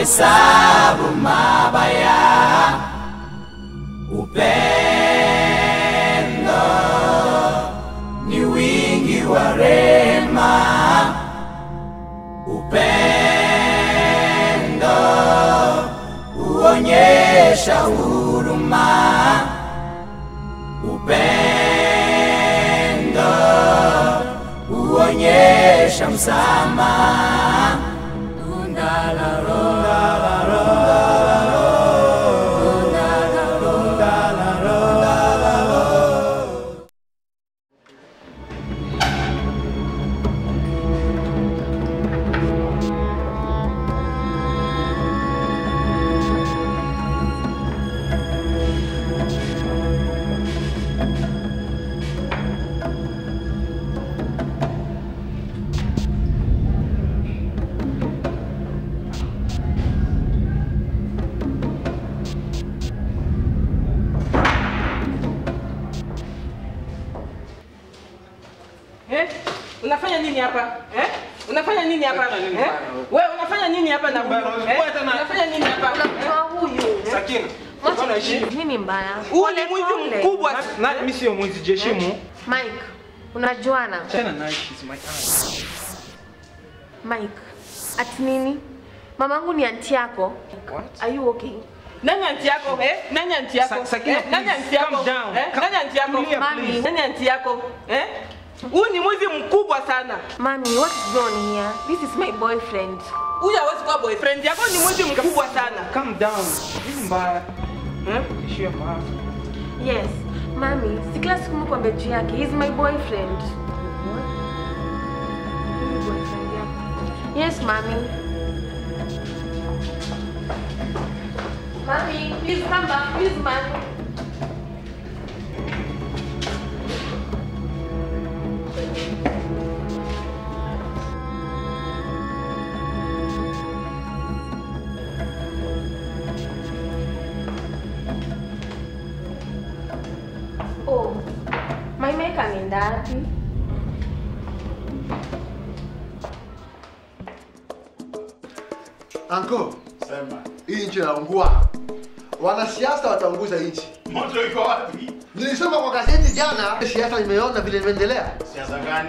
kuhesabu mabaya. Upendo ni wingi wa rehema. Upendo huonyesha huruma. Upendo huonyesha msamaha. Eh? Unafanya nini hapa? Eh? Unafanya nini hapa? Unafanya nini Eh? bana? Wewe unafanya nini hapa na huyu? Bana, Eh? wewe tena- Unafanya nini hapa? Unamtoa huyu. Sakina. Mwache Mbona heshima? nini mbaya? Huyu ni Pole, mwizi pole. mkubwa. Na- na mimi sio mwizi jeshimu. Mike, unajuana? Tena nice she's my aunt. Mike, ati nini? Mamangu ni anti yako. What? Are you okay? Nani anti yako? Eh? Nani anti yako? Sa- Sakina, Eh? Nani please, anti yako? calm down. Eh? Calm- Nani anti yako? Tulia, Mami. please. Nani anti yako? Eh? Huyu ni mwizi mkubwa sana. Mami, what's going on here? This is my boyfriend. Huyu hawezi kuwa boyfriend yako, ni mwizi mkubwa sana. Calm down. Hizi mbaya. Eh? Ishia maafa. Yes. Mami, si kila siku mkwambia juu yake. He's my boyfriend. What? Huyu boyfriend yako? Yes, mami. Mami, please come back. Please, mami. Oh, my mic ameenda wapi? Anko, sema. Hii nchi inaungua. Wanasiasa wataunguza nchi. Moto iko wapi? Nilisoma kwa gazeti jana, siasa nimeona vile imeendelea. Siasa gani?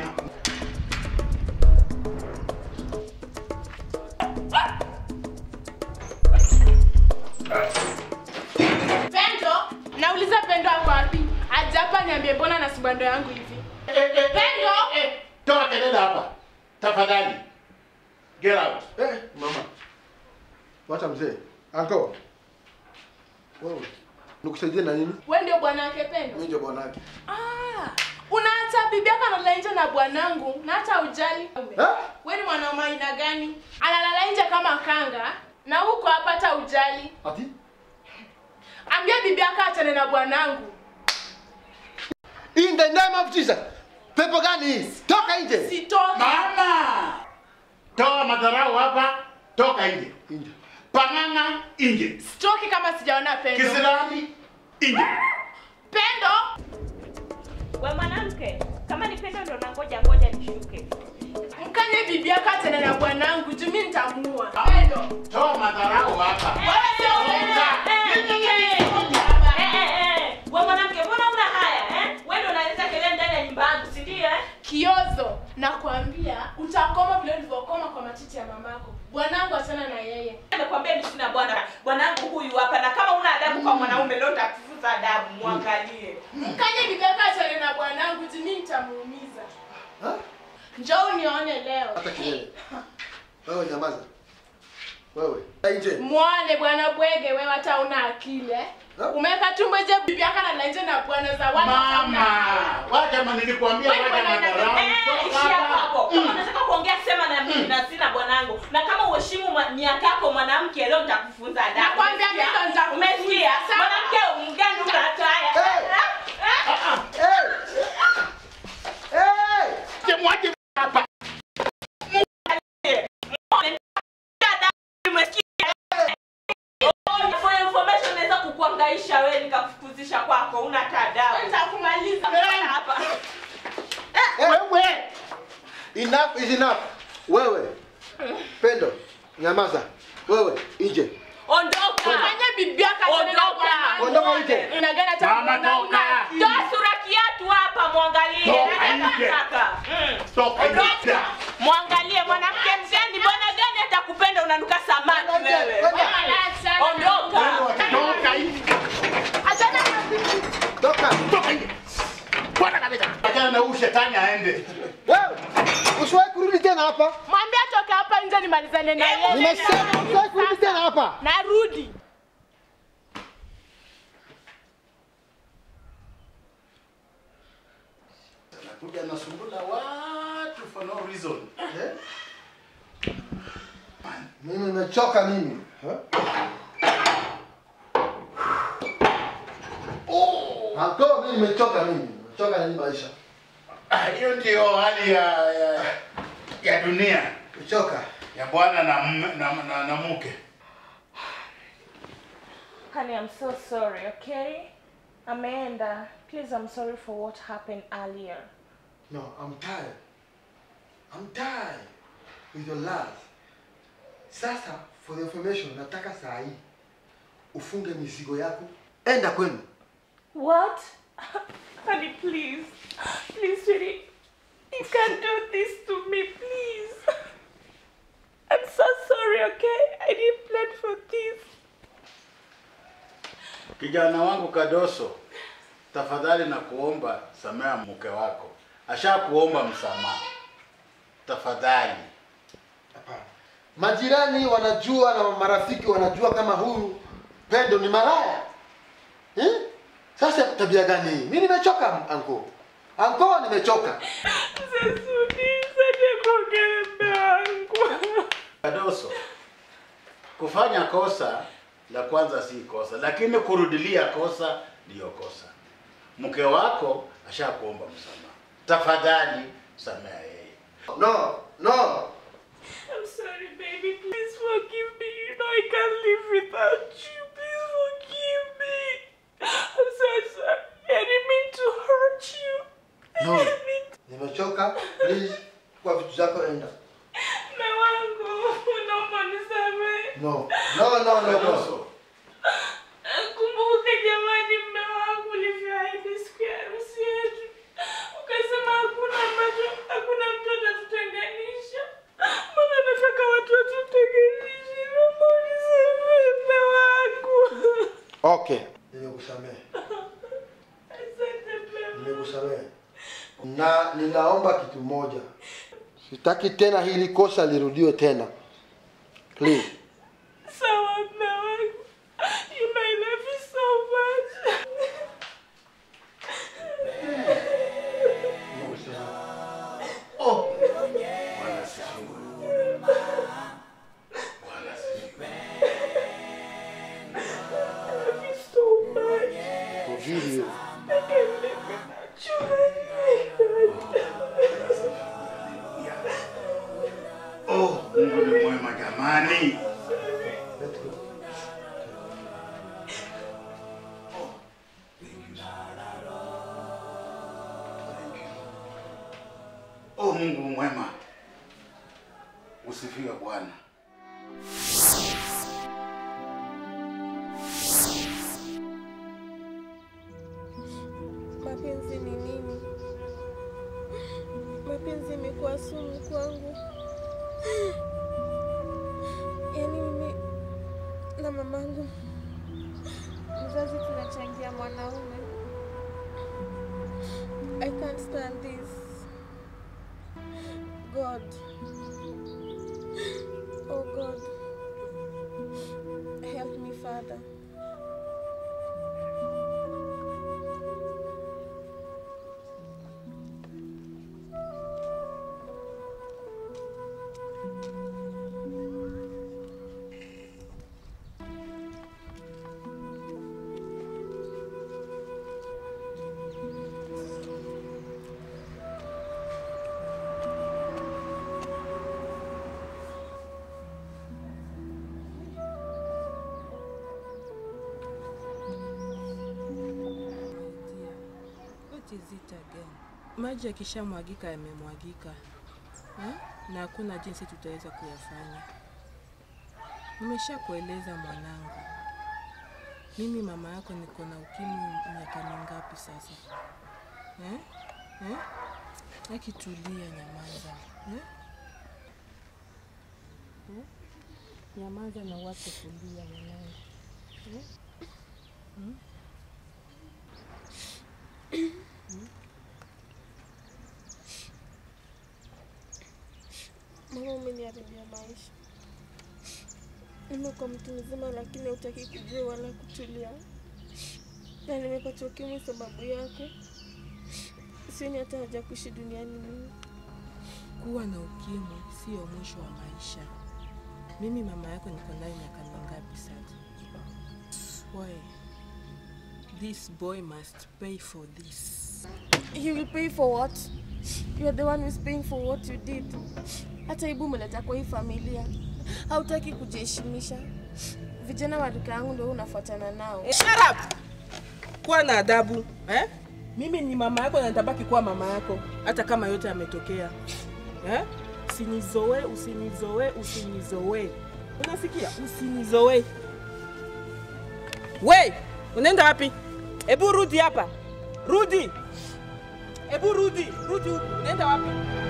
Pendo, nauliza Pendo ako wapi? Aje hapa niambie mbona na sibando yangu hivi. Eh, eh, eh, Pendo! eh, eh, Toa kelele hapa. Tafadhali. Get out. Eh, mama. Wacha mzee. Anko. Wewe. Nikusaidie na nini? Wewe ndio bwana wake Pendo? Mimi ndio bwanake. Ah, unaacha bibi yako analala nje na bwanangu na hata ujali. Eh? Wewe ni mwanaume aina gani? Analala nje kama kanga na huko hapa hata ujali. Ati? Ambia bibi yako achane na bwanangu. In the name of Jesus. Pepo gani hii? Toka nje. Sitoki. Mama! Toa madharau hapa. Toka nje. Nje. Pang'ang'a nje. Sitoki kama sijaona Pendo. Kisilani nje. Pendo, We mwanamke, kama ni pendo ndo nangoja ngoja nishuke. mkanye bibi yako achane na bwanangu juu mimi nitamuua. Pendo. Toa madharau hapa. Wewe sio Toka. Eh, eh, eh. We mwanamke, mbona una haya eh? We ndo unaleta kelele ndani ya nyumba yangu, si ndio eh? Kiozo, nakwambia utakoma vile ulivyokoma kwa matiti ya mamako. Bwanangu achana na yeye. Nimekwambia mimi sina bwana. Bwanangu huyu hapa na kama una adabu kwa mwanaume leo nitakufunza adabu, muangalie. Mkanye bibi yako achane na bwanangu juu mimi nitamuumiza. Ha? Njoo unione leo. Hata kelele. Wewe nyamaza. Wewe. Nje. Muone bwana bwege, wewe hata una akili eh? Ha? Umeweka tumbo je bibi yako analala nje na bwana za watu hata una Mama! akili. Wacha ma nilikwambia Wewe wacha bwana, madharau. Eh, Toka ishia hapa. hapo. Kama unataka kuongea sema na mimi na sina bwanangu. Na kama uheshimu ma- miaka yako mwanamke leo nitakufunza adabu. Nakwambia mimi ndo nitakufunza. Umesikia? Sawa. Mwanamke mgani unatoa haya? Eh. Eh? Hey! Hey! Mwache, mwache hapa. For information naweza kukuangaisha wewe nikakufukuzisha kwako una tadabu. Nitakumaliza. hapa. Wewe. Enough is enough. Wewe. Pendo, nyamaza. Wewe, nje. Ondoka. Fanya bibi yako achane na Ondoka. bwana. Ondoka nje. Unagana hata Mama, mwanaume. toka. Toa sura kiatu hapa mwangalie. Toka Nataka nje. kaka. Mm. Toka nje. Mwangalie mwanamke mgani, bwana gani atakupenda unanuka samaki wewe. Ondoka. Toka nje. Achana na bibi. Toka. Toka nje. Bwana kabisa. Achana na huyu shetani aende. Wewe, usiwahi kurudi tena hapa. Mwambie atoke hapa nje nimalizane na yeye. Nimesema usiwahi kurudi tena hapa. Narudi. Anakuja anasumbula watu for no reason. Eh? Mimi nimechoka mimi. Eh? Oh! Anko, mimi nimechoka mimi. Nimechoka na hii maisha. Ah, Hiyo ndio hali ya ya, ya dunia Nimechoka. ya bwana na, mme- na, na, na mke. Honey, I'm so sorry, okay? Ameenda. Please, I'm sorry for what happened earlier. No, I'm tired. I'm tired with your lies. Sasa, for the information, nataka saa hii ufunge mizigo yako, enda kwenu. What? Honey, please. Please, sweetie. You can't do this to me, please. I'm so sorry, okay? I didn't plan for this. Kijana wangu Kadoso, tafadhali na kuomba samea mke wako. Ashakuomba msamaha. Tafadhali. Hapana. Majirani wanajua na marafiki wanajua kama huyu Pendo ni malaya. Eh? Sasa tabia gani hii? Mimi nimechoka anko. Anko nimechoka. Kadoso, kufanya kosa la kwanza si kosa, lakini kurudilia kosa ndiyo kosa. Mke wako ashakuomba msamaha. Tafadhali samea yeye. No, no. I'm sorry, baby. Please forgive me. You know I can't live without you. Please forgive me. I'm so sorry. I didn't mean to hurt you. No. I didn't mean to... Nimechoka. Please, kwa vitu zako enda. Mume wangu, unaomba nisamehe. No. No, no, no, no. Kadoso, Kumbuka jamani, mume wangu ulivyoahidi siku ya harusi yetu, ukasema hakuna ambacho, hakuna mtu atatutenganisha. Mbona nataka watu watutenganishe? Naomba unisamehe mume wangu. Okay. Nimekusamehe. Asante mume wangu. Nimekusamehe. Na ninaomba kitu moja. Sitaki tena hili kosa lirudiwe tena. Please. Sawa mume wangu. You know I love you so much. oh. Bwana asifiwe. Bwana asifiwe. I love you so much. Forgive you. I can't live without you. Oh, Mungu ni mwema jamani. Let's go. Oh, Mungu mwema. Usifiwe Bwana. Mapenzi ni nini? Mapenzi imekuwa sumu kwangu. Yaani mimi na mamangu mzazi tunachangia mwanaume. I can't stand this. God. Oh God. Help me, Father. What is it again? Maji yakishamwagika yamemwagika, eh? na hakuna jinsi tutaweza kuyafanya. Nimeshakueleza mwanangu, mimi mama yako niko na ukimwi miaka mingapi sasa eh? Eh? Akitulia, nyamaza eh? Eh? Nyamaza na uache kulia mwanangu eh? Hmm? Mama, umeniharibia maisha. Nimekuwa mtu mzima, lakini hutaki kujua wala kutulia, na nimepata ukimwi sababu yako. Sioni hata haja ya kuishi duniani mimi. Kuwa na ukimwi sio mwisho wa maisha. Mimi mama yako niko nayo miaka mingapi sasa? Why? This boy must pay for this. He will pay for what? You are the one who is paying for what you did. Hata aibu umeleta kwa hii familia, hautaki kujiheshimisha. Vijana wa rika yangu ndio unafuatana nao. Shut up! Kuwa na adabu eh? Mimi ni mama yako na nitabaki kuwa mama yako hata kama yote yametokea eh? Usinizoe, usinizoe, usinizoe. Unasikia? Usinizoe. We, unaenda wapi? Ebu rudi hapa, rudi. Ebu rudi, rudi huku. Unaenda wapi?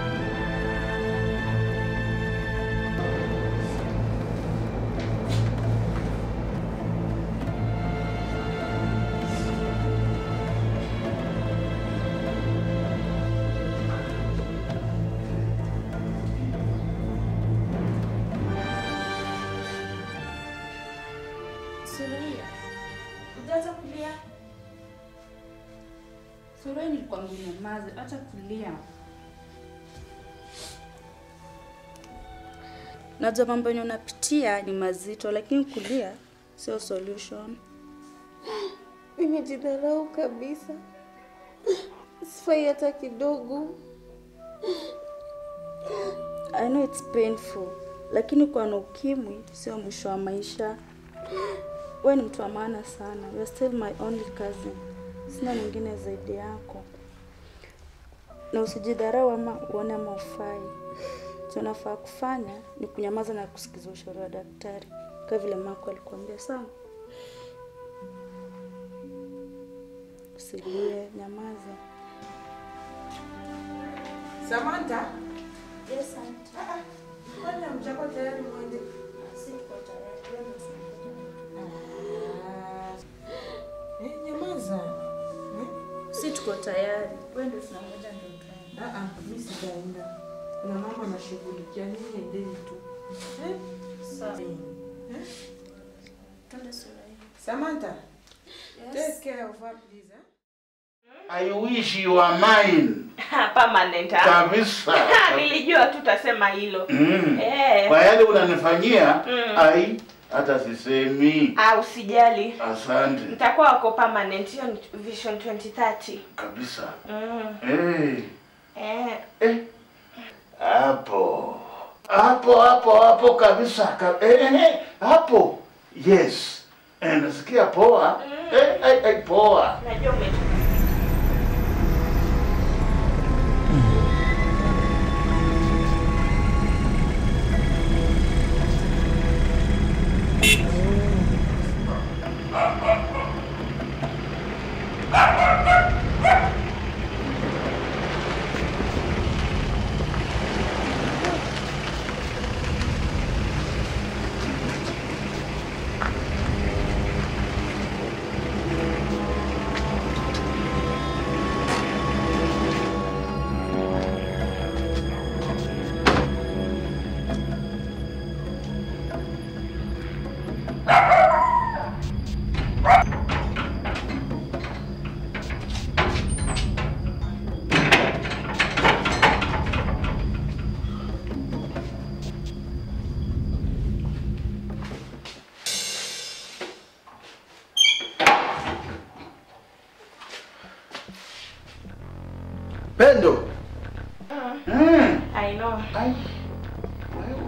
Suraya, ujaacha kulia? Suraya, nilikwambia unyamaze, acha kulia. Najua mambo yenye unapitia ni mazito, lakini kulia sio solution. Nimejidharau kabisa, sifai hata kidogo. I know it's painful, lakini kuwa na ukimwi sio mwisho wa maisha. Wewe ni mtu wa maana sana. You're still my only cousin. Sina mwingine zaidi yako, na usijidharau ama uone ama ufai. Tunafaa kufanya ni kunyamaza na kusikiza ushauri wa daktari, kama vile Marco alikuambia. Sawa, usilie, nyamaza. Samantha, Yes, auntie. kwani hamjako tayari mwende? Siko tayari. Eh, nyamaza. Eh? Si tuko tayari. Wewe ndio tunangoja ndio tuende. Ah, ah, mimi sijaenda. Kuna mambo nashughulikia, nyinyi endeni tu. Eh? Sawa. Eh? Twende Suraya. Samantha, Yes. take care of her please. Eh? I wish you are mine permanent ah. kabisa. Nilijua tu utasema hilo. Mm. Eh. Kwa yale unanifanyia Mm. ai hata sisemi. Ah, usijali. Asante Nitakuwa wako permanent. Hiyo ni Vision 2030. kabisa. Mm. Eh, Eh. eh. Hapo hapo hapo hapo kabisa ka, eh, eh, eh, hapo yes. Eh, nasikia poa. Eh, eh, eh, poa. Najua ume Pendo, Mm. I know. Ai. Wewe.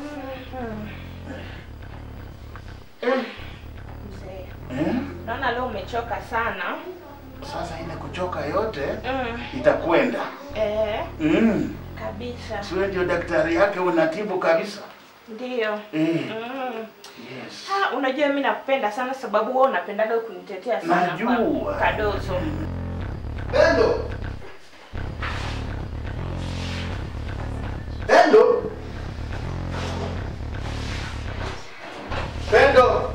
Eh, Mzee. eh. Naona leo umechoka sana. Sasa ile kuchoka yote Mm. itakwenda. Eh, Mm. kabisa. Siwe ndio daktari yake unatibu kabisa. Ndio. Eh. Mm. Ah, unajua mimi nakupenda sana sababu wewe unapendaga kunitetea sana. Najua. kwa- Kadozo. Pendo. Pendo. Pendo.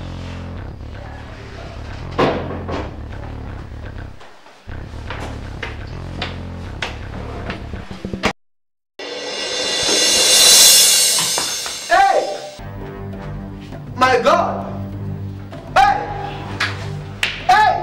Hey! My God! Hey! Hey!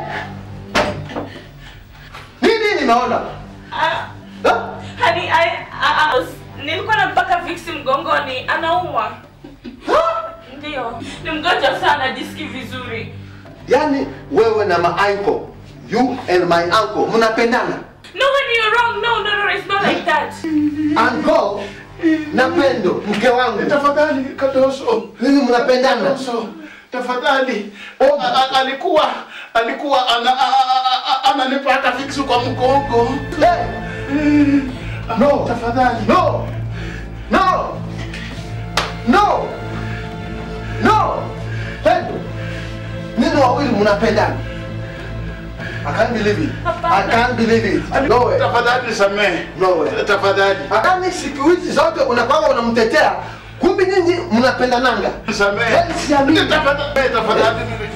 Nini nimeona? Ah, Ha? hani I, I, I was, nilikuwa nampaka Vix mgongoni, anaumwa. Ndio, ni mgonjwa sana, jisikii vizuri. Yaani wewe na my uncle, you and my uncle mnapendana? No, honey, you're wrong. No, no, no, it's not like that. Uncle na Pendo mke wangu. Tafadhali Kadoso. Hivi mnapendana? Kadoso. Tafadhali. A- a- Alikuwa alikuwa ana a- a- a- ananipaka fiksi kwa mgongo. Hey! No. Tafadhali. No. No. No. No. Pendo. Nini wawili mnapendana? I can't believe it. I can't believe it. No way. Tafadhali nisamehe. No way. Tafadhali. Akani siku hizi zote unakwanga unamtetea, kumbe nyinyi mnapendananga. Nisamehe. Yaani siamini. Tafadhali. Tafadhali.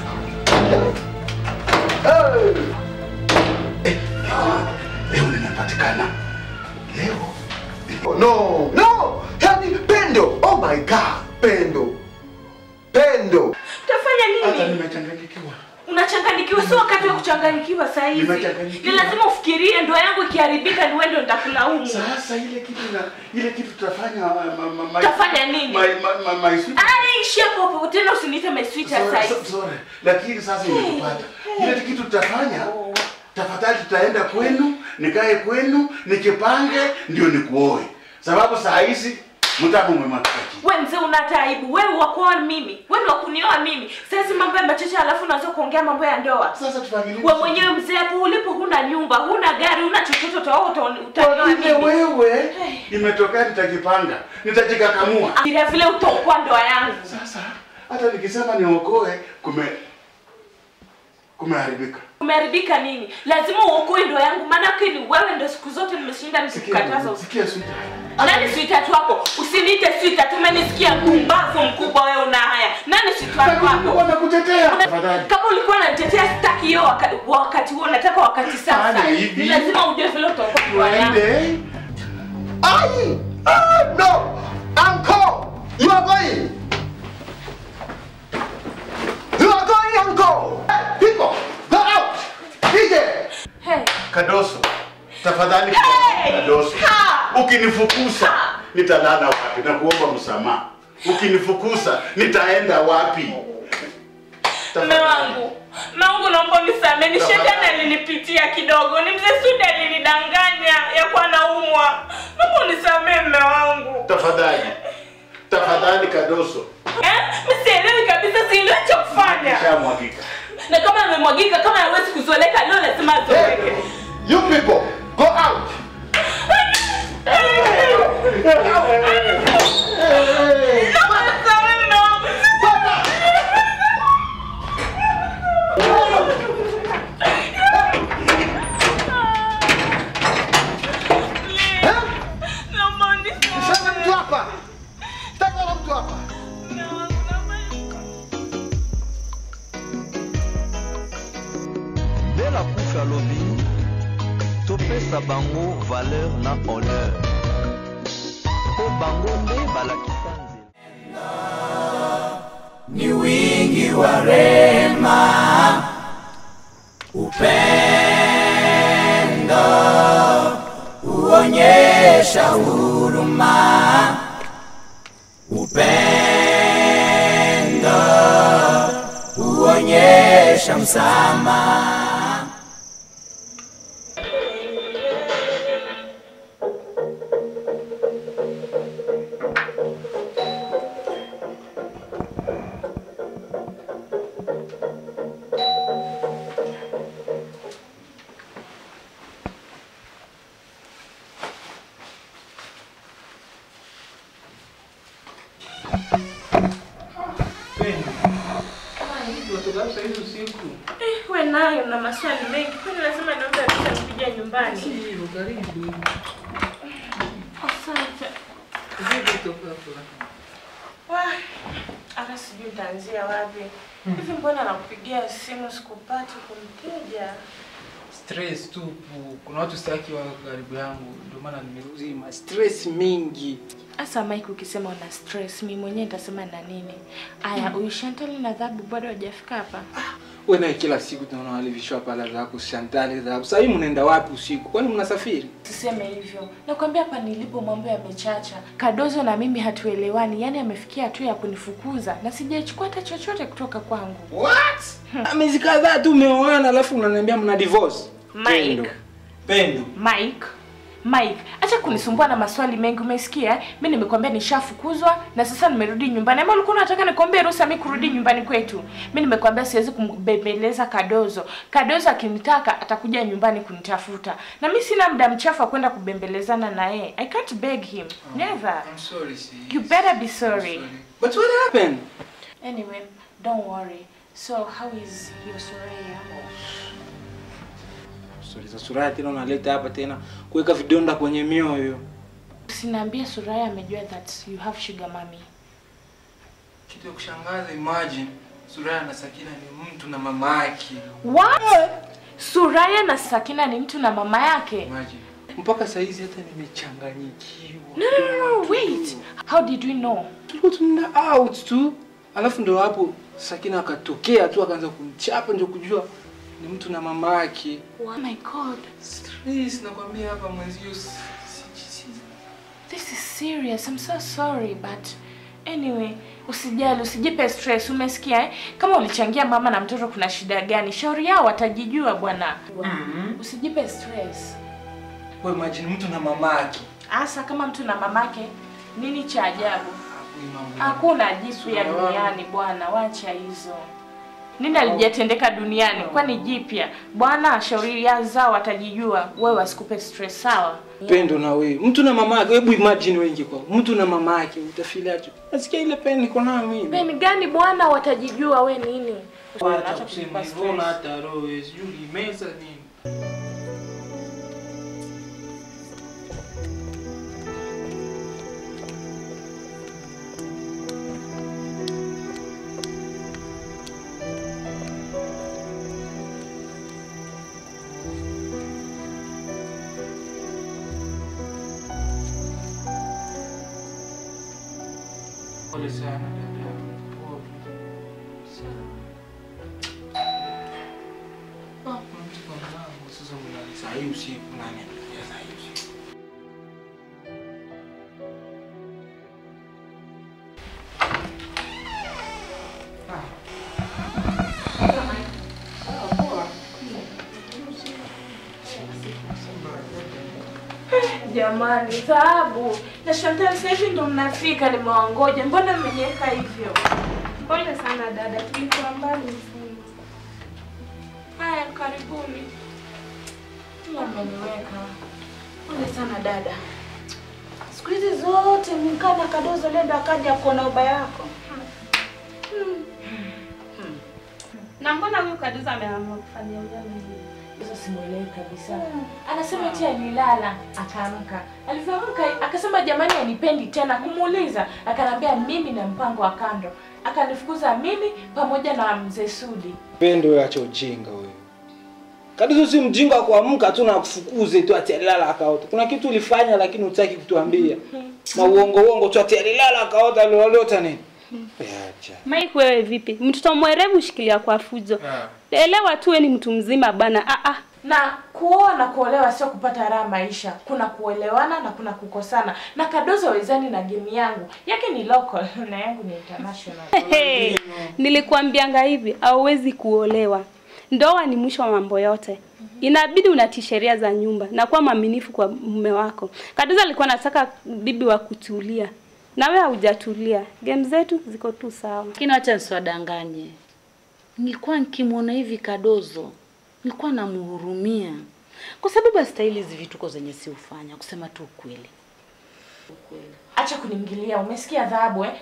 Hey. Leo nimepatikana. Leo. No, no. Yaani Pendo. Oh my God. Pendo. Pendo. Utafanya Hata nini? nimechanganyikiwa. Unachanganyikiwa, sio wakati wa kuchanganyikiwa saa hizi. Nimechanganyikiwa. Ni lazima ufikirie, ndoa yangu ikiharibika, ni wewe ndio nitakulaumu. Sasa ile kitu na ile kitu tutafanya ma, ma, ma, ma, Utafanya nini? My, my, my, my sweet. Ai, ishia hapo hapo tena, usiniite my sweetheart saa Sorry, hizi. so- sorry. Lakini sasa imekupata. Ile kitu tutafanya tafadhali tutaenda kwenu, nikae kwenu, nikipange ndio nikuoe. Sababu saa hizi mtamo umemwagika chini. We mzee una hata aibu. Wewe wakuoa mimi. Wewe ndio kunioa mimi. Sasa mambo ya machache alafu unaanza kuongea mambo ya ndoa. Sasa tufanye nini? Wewe mwenyewe mzee hapo ulipo huna nyumba, huna gari, huna chochote utaoa uta- utanioa Kwa vile mimi. wewe imetokea nitajipanga, nitajikakamua. Vile vile utaokoa ndoa yangu. Sasa hata nikisema niokoe kume kumeharibika. Umeharibika nini? Lazima uokoe ndoa yangu maana yake ni wewe ndio siku zote nimeshinda nikikukataza. Sikia, sikia sweet. Nani sweetheart wako? Usiniite sweetheart, umenisikia mpumbavu mkubwa wewe una haya. Nani sweetheart wako? Wanakutetea. Una- Tafadhali. Kama ulikuwa unanitetea sitaki hiyo wakati, wakati huo nataka wakati sasa. Fanya hivi. Ni lazima ujue vile utaokoa ndoa yangu. Tuende. Ai! Ah, no! Uncle! You are going! You are going, uncle! Hey, people! Go out! DJ! Hey. Kadoso. Tafadhali Hey! Kadoso. Ha! Ukinifukuza nitalala wapi na kuomba msamaha. Ukinifukuza nitaenda wapi? Mume wangu, mume wangu naomba unisamehe, ni Tafadhali. shetani alinipitia kidogo, ni mzee Sudi alinidanganya ya kuwa naumwa. Naomba unisamehe mume wangu. Tafadhali. Tafadhali Kadoso. Eh? Mimi sielewi kabisa, sielewi cha kufanya. Nishamwagika. Na kama amemwagika, kama hawezi kuzoeleka leo, lazima azoeleke. Hey! You people! Go out! Naomba unisamehe mume wangu. Eh? Naomba Sema mtu unisamehe. hapa! Sitaki wala mtu hapa! Mume wangu, naomba nde lakufi alobi topesa bango valeur na honneur mpo bango nde balakisa nzela ni wingi wa rema, upendo huonyesha huruma, upendo huonyesha msamaha. Pendo. usiku. Eh, we nayo na maswali mengi. Kwani lazima niombe ruhusa nikija nyumbani? Ndio, karibu. Asante. Vipi toka hapo? Wah, hata sijui nitaanzia wapi. Hivi mbona nakupigia simu sikupati kumteja? Stress tupu. Kuna watu sitaki wa karibu yangu, ndio maana nimeruzima. Stress mingi. Asa Mike, ukisema una stress, mimi mwenyewe nitasema na nini? Aya, huyu Chantal na Dhabu bado hajafika hapa. Wewe naye kila siku tunaona wale vishwa pala zako Chantal zako. Sasa hivi mnaenda wapi usiku? Kwani mnasafiri? Tuseme hivyo. Nakwambia hapa nilipo mambo yamechacha. Kadozo na mimi hatuelewani, yaani amefikia hatua ya kunifukuza na sijachukua hata chochote kutoka kwangu. What? Miezi kadhaa tu umeoana alafu unaniambia mna divorce. Mike. Pendo. Pendo. Mike, Mike, acha kunisumbua na maswali mengi, umesikia? eh? Mimi nimekwambia nishafukuzwa na sasa nimerudi nyumbani. Ama ulikuwa unataka nikwambie ruhusa mimi kurudi nyumbani kwetu? Mimi nimekwambia siwezi kumbembeleza Kadozo. Kadozo akinitaka atakuja nyumbani kunitafuta. Na mimi sina muda mchafu wa kwenda kubembelezana na yeye. I can't beg him. Never. I'm sorry, sis. You better be sorry. But what happened? Anyway, don't worry. So how is your Soraya? Sorry za Suraya tena unaleta hapa tena kuweka vidonda kwenye mioyo. Usiniambie Soraya amejua that you have sugar mommy. Kitu ya kushangaza, imagine Suraya na Sakina ni mtu na mama yake. What? Suraya na Sakina ni mtu na mama yake? Imagine. Mpaka saa hizi hata nimechanganyikiwa. No, no, no, no, wait. How did we know? Tulikuwa tunaenda out tu. Alafu ndo hapo Sakina akatokea tu akaanza kumchapa ndio kujua ni mtu na mama yake. Oh my god. Stress nakwambia hapa mwenzio si- si- si- This is serious. I'm so sorry but anyway, usijali, usijipe stress. Umesikia eh? Kama ulichangia mama na mtoto kuna shida gani? Shauri yao watajijua bwana. Usijipe stress. Wewe imagine mtu na mama yake. Asa kama mtu na mamake, nini cha ajabu? Huyu mambo. Hakuna jipya duniani bwana, wacha hizo. Nini alijatendeka duniani? Kwani jipya? Bwana, shauri ya zao watajijua. Wewe wasikupe stress, sawa? Pendo na wewe. Mtu na mama yake, hebu imagine wengi kwa. Mtu na mama yake utafeel aje? Nasikia ile pain niko nayo mimi. Peni gani bwana, watajijua we nini? Bwana, Acha acha kusema kujipa hivyo na stress. hata roho sijui meza nini. Pole sana dada. Pole. Ah, kuna mtu kwa mlango sasa mnani saa hii usiku nani anakuja saa hii usiku? Jamani, taabu. Na Chantal sasa hivi ndo mnafika, nimewangoja. Mbona mmeniweka hivyo? Pole sana dada, tulikuwa mbali sana. Haya, karibuni. Mmeniweka. Pole sana dada. Siku hizi zote mkaa na kadozo lendo akaja kuona ubaya wako. Na mbona huyu Kaduza ameamua kufanya ujana hivi? Sasa simuelewi kabisa. Anasema eti alilala akaamka. Alivyoamka akasema jamani anipendi tena kumuuliza. Akanambia mimi na mpango wa kando. Akanifukuza mimi pamoja na mzee Sudi. Pendo wewe acha ujinga wewe. Kadizo si mjinga wa kuamka tu na kufukuze tu ati alilala akaota. Kuna kitu ulifanya lakini hutaki kutuambia. Na uongo uongo tu ati alilala akaota aliota nini? Acha. Mike, wewe vipi? Mtoto mwerevu shikilia kwa fujo. Elewa tu wewe ni mtu mzima bana. Ah ah. Na kuoa na kuolewa sio kupata raha maisha. Kuna kuelewana na kuna kukosana. Na Kadozo wezani na game yangu. Yake ni local na yangu ni international. Hey, nilikuambianga hivi, hauwezi kuolewa. Ndoa ni mwisho wa mambo yote. Inabidi unatii sheria za nyumba na kuwa mwaminifu kwa mume wako. Kaduza alikuwa anataka bibi wa kutulia. Na wewe haujatulia. Game zetu ziko tu sawa. Lakini acha nisiwadanganye, nilikuwa nikimwona hivi Kadozo, nilikuwa namhurumia kwa sababu astahili hizi vituko zenye si ufanya, kusema tu ukweli. Acha kuniingilia, umesikia dhahabu eh?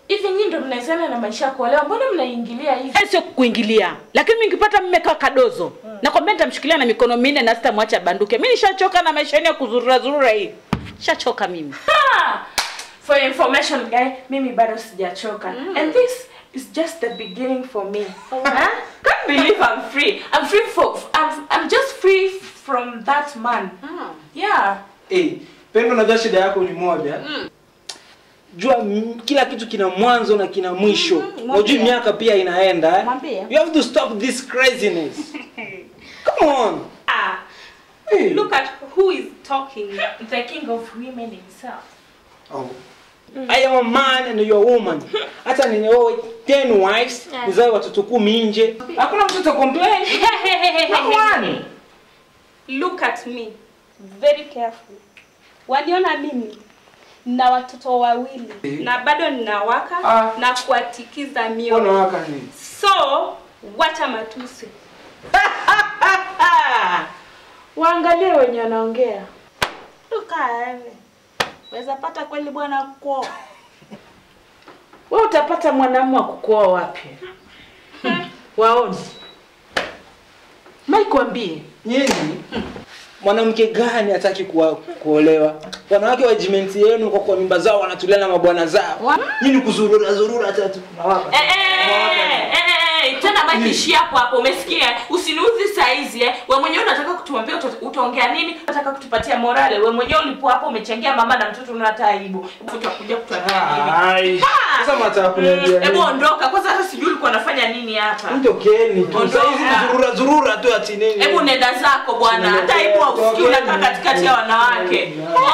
hivi nyinyi ndo mnaezana na maisha ya kuolewa mbona mnaingilia hivi Eh, sio kuingilia lakini mimi nikipata mume kaa kadozo nakwambia nitamshikilia na mikono minne na sitamwacha banduke mi nishachoka na maisha yenu ya kuzurura zurura hii shachoka mimi Ah! for your information guy mimi bado sijachoka and this is just the beginning for me huh? can't believe i'm free i'm free for i'm, I'm just free from that man yeah Eh, Pendo, najua shida yako ni moja. Jua m- kila kitu kina mwanzo na kina mwisho. mwambie. Unajua miaka pia inaenda. eh? Mwambie. You have to stop this craziness. Come on. Ah, Hey. look at who is talking. the king of women himself Oh. I am a man and you are a woman. Hata ninioe 10 wives, nizae watoto kumi nje. Hakuna mtoto complain. Come on. Look at me. Very careful. Waniona mimi na watoto wawili na bado ninawaka Ah. na kuatikiza Mbona mioyo. waka nini? So, wacha matusi. waangalie wenye wanaongea tukaewe weza pata kweli bwana kuoa we utapata mwanamume wa kukuoa wapi waoni maikwambie Nyinyi mwanamke gani hataki kuwa, kuolewa? Wanawake wa jimenti yenu kwa kwa mimba zao wanatulia na mabwana zao. Nyinyi kuzurura zurura hata tu tunawaka. Eh, eh, eh, eh, eh, tena makishi hapo hapo umesikia usiniuzi saizi eh. we mwenyewe unataka kutuambia uta- utaongea nini unataka kutupatia morale we mwenyewe ulipo hapo umechangia mama na mtoto unata aibu utakuja kutuambia nini Ai. Sasa mnataka kuniambia hebu nini? ondoka kwanza hata sijui ulikuwa unafanya nini hapa Mtokeni tu. Ondoka. Sasa hizi kuzurura zurura tu ati nini? hebu nenda zako bwana hata aibu hausikii unakaa katikati ya wanawake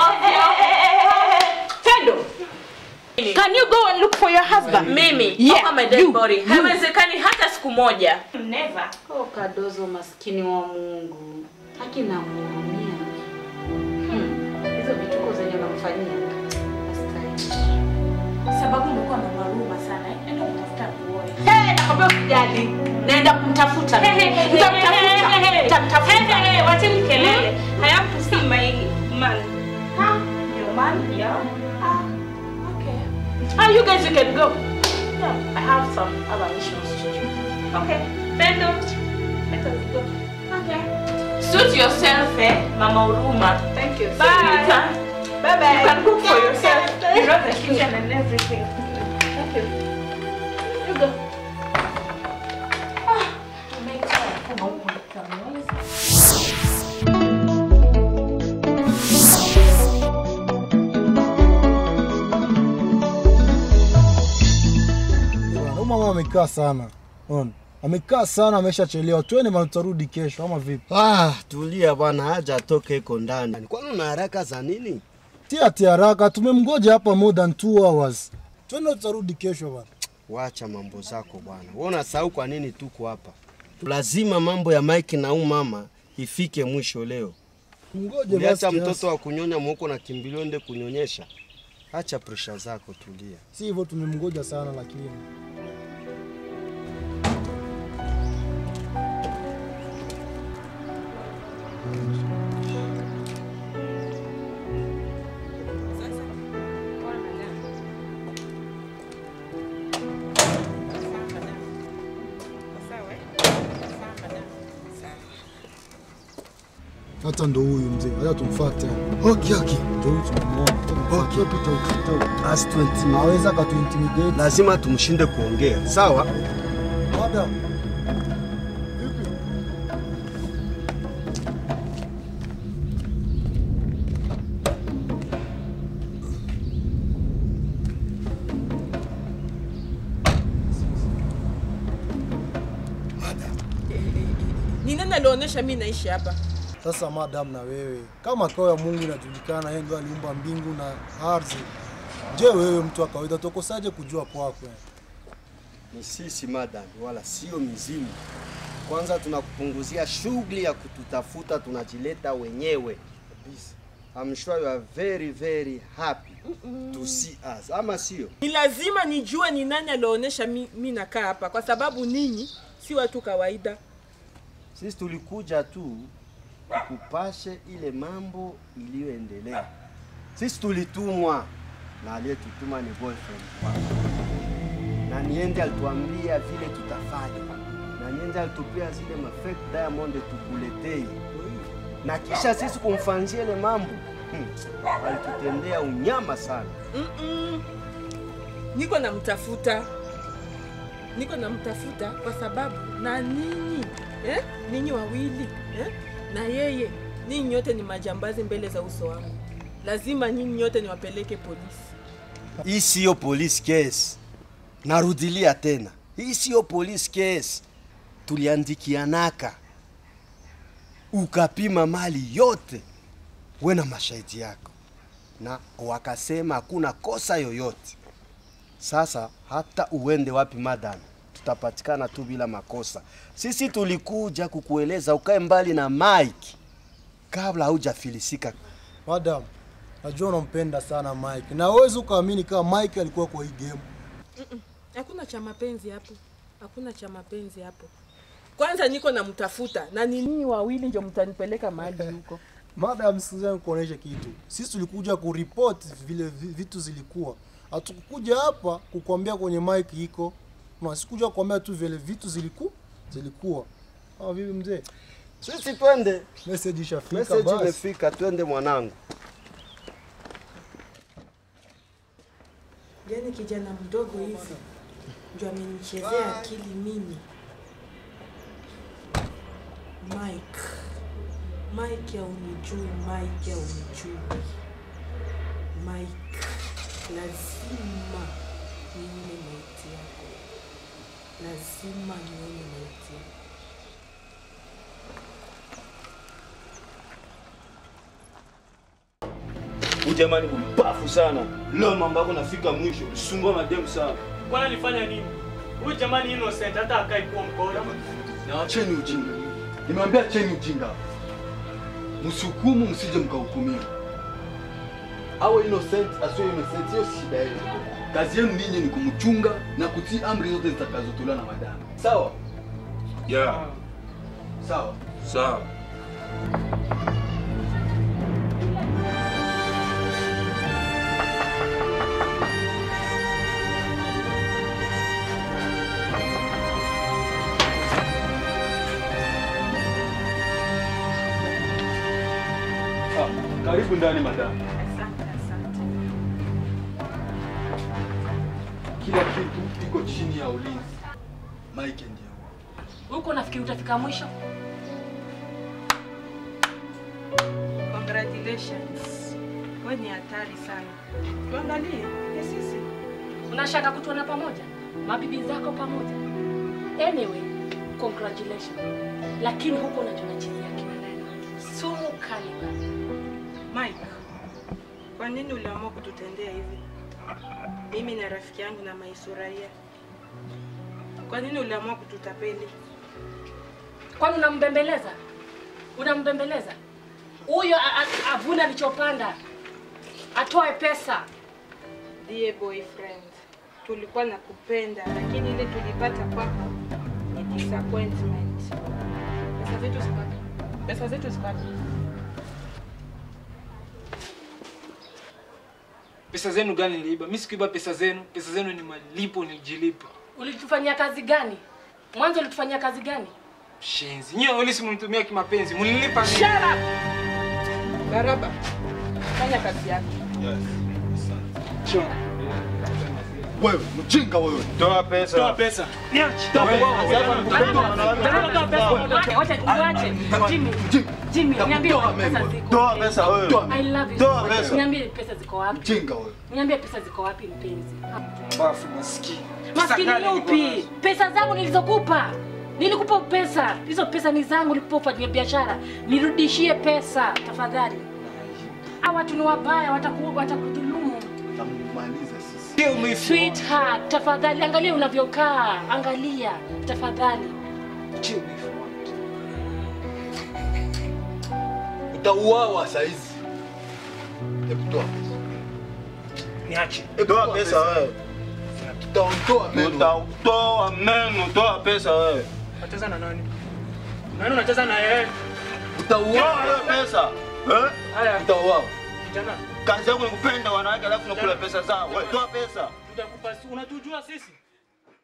Tendo, can you go and look for your husband? mimi Yeah, kama my dead you, body you. haiwezekani hata siku moja never Oh, kadozo maskini wa Mungu, haki na mhurumia. Hmm, hizo vituko zenye unamfanyia hastahili. sababu umekuwa na maruma sana eh? enda kutafuta kuoe Hey, nakwambia usijali, naenda kumtafuta, nitamtafuta, nitamtafuta. Wacheni kelele. I have to see my man. Your man? Yeah. Ah, okay. Ah, you guys, you can go. Yeah, I have some other missions to do. Okay. Pendo. Let us go. Okay. Suit yourself, eh, Mama Uruma. Thank you. So you can, Bye bye. you can cook for yourself. You know the kitchen and everything. Thank you. You go. Ah, make sure I come home with some noise. Huyu mama amekaa sana. Unaona? Amekaa sana ameshachelewa. Twende maana tutarudi kesho ama vipi? Ah, tulia bwana, haja atoke iko ndani. Kwani una haraka za nini? Tia tia haraka, tumemgoja hapa more than 2 hours. Twende tutarudi kesho bwana. Wacha mambo zako bwana. Wewe unasahau kwa nini tuko hapa? Lazima mambo ya Mike na huyu mama ifike mwisho leo. Mgoje Uliacha basi. mtoto kiasi. wa kunyonya mwoko na kimbilio ende kunyonyesha. Acha presha zako, tulia. Si hivyo tumemgoja sana lakini. Hata ndo huyu mzee, hata tumfuate. Okay, okay. Ndio huyu tunamuona. Okay. pita ukipita. As 20 Aweza katuintimidate. lazima tumshinde kuongea. Sawa? Madam. Ni nani alionyesha mimi naishi hapa? Sasa madam, na wewe kama kao ya Mungu inajulikana, yeye ndo aliumba mbingu na ardhi. Je, wewe mtu wa kawaida tokosaje kujua kwako? Ni sisi madam, wala sio mizimu. Kwanza tunakupunguzia shughuli ya kututafuta, tunajileta wenyewe. I'm sure you are very very happy to see us. Ama sio? Ni lazima nijue ni nani alionyesha mi, mi nakaa hapa, kwa sababu ninyi si watu kawaida. Sisi tulikuja tu tukupashe ile mambo iliyoendelea. Sisi tulitumwa na aliyetutuma ni boyfriend wako. na niende alituambia vile tutafanya, na niende alitupea zile mafake diamond tukuletei, na kisha sisi kumfanzia ile mambo hmm, alitutendea unyama sana. Mm-mm. niko namtafuta niko namtafuta kwa sababu na ninyi eh? ninyi wawili eh? na yeye ninyi nyote ni majambazi mbele za uso wangu lazima nyinyi nyote niwapeleke polisi Hii siyo police case. Narudilia tena, hii siyo police case. Tuliandikianaka, ukapima mali yote, we na mashahidi yako, na wakasema hakuna kosa yoyote. Sasa hata uende wapi, madam, tutapatikana tu bila makosa. Sisi tulikuja kukueleza ukae mbali na Mike kabla haujafilisika. Madam, najua unampenda sana Mike na huwezi ukaamini kama Mike alikuwa kwa hii game. Mm-mm. hakuna cha mapenzi hapo hakuna cha mapenzi hapo kwanza niko namtafuta na ni ninyi wawili ndio mtanipeleka mahali huko Madam, sikiza nikuoneshe kitu. Sisi tulikuja kuripoti vile vi- vitu zilikuwa, hatukukuja hapa kukwambia kwenye mic iko na sikuja kukwambia tu vile vitu ziliku zilikuwa. Ah, vipi mzee? Sisi twende. Message ishafika Message basi. imefika, twende mwanangu. yaani kijana mdogo hivi ndio amenichezea akili mimi mike mike aunijui mike aunijui mike lazima nione maiti yako lazima nione maiti yako Huyu jamani kumpafu sana. Leo mambo yako nafika mwisho. Sumbua mademu sana. Kwani alifanya nini? Huyu jamani innocent hata akai kuwa mkono. Na wacheni ujinga. Nimewambia acheni ujinga. Msihukumu, msije mkahukumiwa. Awe innocent asiwe innocent, hiyo si shida yenu. Kazi yenu ninyi ni kumchunga na kutii amri zote zitakazotolewa na madamu. Sawa? Yeah. Sawa. Sawa. Ah, karibu ndani madamu. Kila kitu iko chini ya ulinzi. Mike ndiye Huko nafikiri utafika mwisho. congratulations we ni hatari sana tuangalie ni sisi Unashaka kutuona pamoja, mabibi zako pamoja. Anyway, congratulations. Lakini huko unachonachezea kimaneno sumu kali bana. Mike, kwa nini uliamua kututendea hivi? Mimi na rafiki yangu na Maisuraia. Kwa nini uliamua kututapeli? Kwani unambembeleza? Unambembeleza huyo a- a- avune alichopanda, atoe pesa. Dear boyfriend, tulikuwa na kupenda lakini ile tulipata kwako ni disappointment. Pesa zetu ziko wapi? Pesa zetu ziko wapi? Pesa zenu gani niliiba? Mimi sikuiba pesa zenu. Pesa zenu ni malipo nilijilipa. Ulitufanyia kazi gani? Mwanzo ulitufanyia kazi gani? Shenzi. Nyie wawili si mnitumia kimapenzi. Mlilipa nini? Shut up! Baraba, fanya kazi yako. Wewe mjinga wewe. Toa pesa. Toa pesa. Niache. Toa pesa. Wacha, wacha, uache. Jimmy, Jimmy, niambie pesa ziko. Toa pesa wewe. I love you. Toa so much. pesa. Niambie pesa ziko wapi? Mjinga wewe. Niambie pesa ziko wapi mpenzi? Bafu maskini. Maskini gani niko yupi? Pesa zangu nilizokupa. Nilikupa pesa. Hizo pesa ni zangu nilikupa ufanyie biashara. Nirudishie pesa tafadhali. Hawa watu ni wabaya wataku watakudhulumu. Tamaliza sisi. Sweetheart, tafadhali angalia unavyokaa. Angalia tafadhali. Utauawa saa hizi. Hebu toa. Niache. Toa pesa wewe. Tutaondoa meno. Tutatoa meno. Toa pesa wewe. Unacheza na nani? Nani unacheza na yeye? Utauawa wewe pesa. Eh? Haya. Utauawa. Kijana, Kazi yangu ni kupenda wanawake alafu nakula pesa zao. Wewe toa pesa. tutakupa unatujua sisi?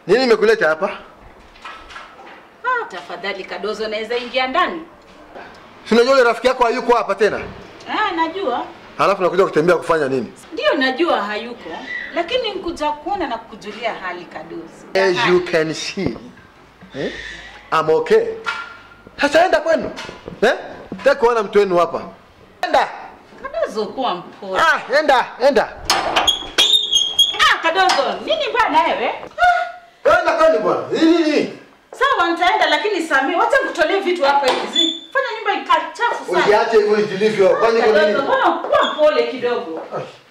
Nini imekuleta hapa? Ah, tafadhali Kadozo, naweza ingia ndani? Si unajua yule rafiki yako hayuko hapa tena? Ah, najua Halafu nakuja kutembea kufanya nini? ndio, najua hayuko, lakini nkuja kuona na kukujulia hali Kadozo. As you can see. Eh? I'm okay. Sasa enda kwenu. Eh? Nataka kuona mtu wenu hapa. Enda. Kadozo, kuwa mpole. Ah, enda, enda. Ah, Kadozo, nini bana wewe? Enda kwenu bwana. Nini nini? Sawa, nitaenda lakini Samia, wacha nikutolee vitu hapa hivi. Fanya nyumba ikaa chafu sana. Usiache hivyo ilivyo. Kwani kuna Kadozo, nini? mbona kuwa mpole kidogo?